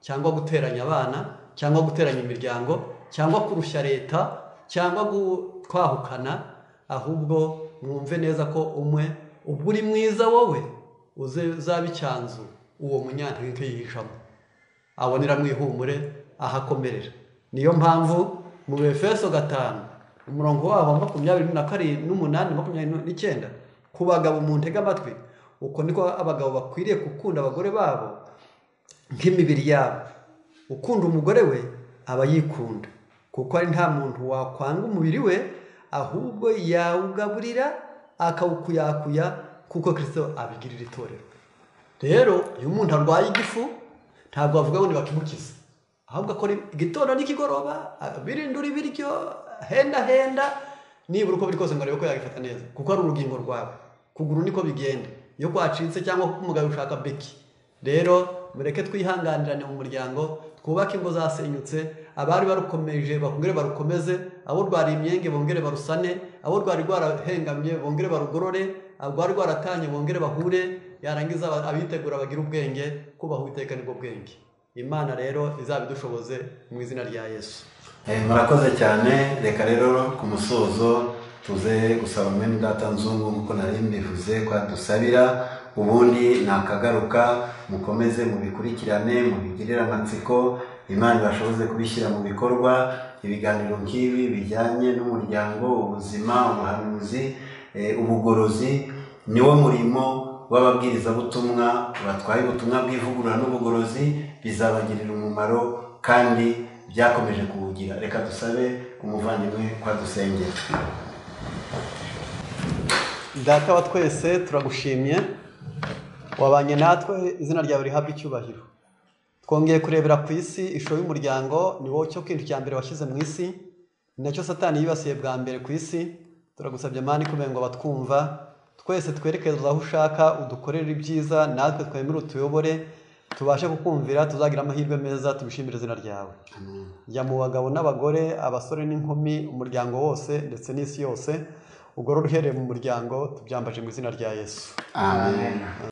cyangwa guteranya abana cyangwa guteranya imiryango cyangwa kurushya leta cyangwa gu- kwahukana ahubwo mwumve neza ko umwe ubwo uri mwiza wowe uze uzaba icyanzu uwo munyantege yihishamo abonera mu ihumure ahakomerera niyo mpamvu mu befeso gatanu umurongo wabo wa makumyabiri na karindwi n'umunani makumyabiri n'icyenda ku bagabo mu ntege amatwi uko niko abagabo bakwiriye gukunda abagore babo nk'imibiri yabo ukunda umugore we aba yikunda kuko ari nta muntu wakwanga umubiri we ahubwo yawugaburira akawukuyakuya kuko kirisito abigirira itorero rero iyo umuntu arwaye igifu ntabwo bavuga ngo ntibakimukize ahubwo akora igitondo n'ikigoroba birindura ibiryo henda henda nibura uko biri kose ngo arebe ko yagifata neza kuko ari urugingo rwawe kuguru niko bigenda iyo kwacitse cyangwa kuko umugabo ushaka beki rero mureke twihanganirane mu muryango twubake ingo zasenyutse abari barukomeje bongere barukomeze abo rwariye imyenge bongere barusane abo rwari rwarahengamye bongere barugorore abo rwari rwaratanye bongere bahure yarangiza aba- abitegura bagira ubwenge kubaha uwiteka nibwo bwenge imana rero izabidushoboze mu izina rya yesu Eh, murakoze cyane reka rero ku musozo tuze gusaba mwene data nzungu nk'uko nari mbivuze ko adusabira ubundi nakagaruka mukomeze mubikurikirane mubigirire amatsiko imana ibashoboze kubishyira mu bikorwa ibiganiro nk'ibi bijyanye n'umuryango ubuzima ubuhanuzi eh, ubugorozi niwo murimo w'ababwirizabutumwa batwaye ubutumwa bw'ivugurura n'ubugorozi bizabagirira umumaro kandi byakomeje kuwugira reka dusabe umuvandimwe kwadusengera data wa twese turagushimye wabanye natwe izina ryawe rihabwa icyubahiro twongeye kurebera ku isi ishusho y'umuryango ni wowe cyo kintu cya mbere washyize mu isi ni nacyo satani yibasiye bwa mbere ku isi turagusabye mani kubera ngo abatwumva twese twerekeza aho ushaka udukorere ibyiza natwe twemere utuyobore tubashe kukumvira tuzagira amahirwe meza tubishimire izina ryawe jya mu bagabo n'abagore abasore n'inkumi umuryango wose ndetse n'isi yose ugorore uhereye mu muryango tubyambaje mu izina rya yesu amen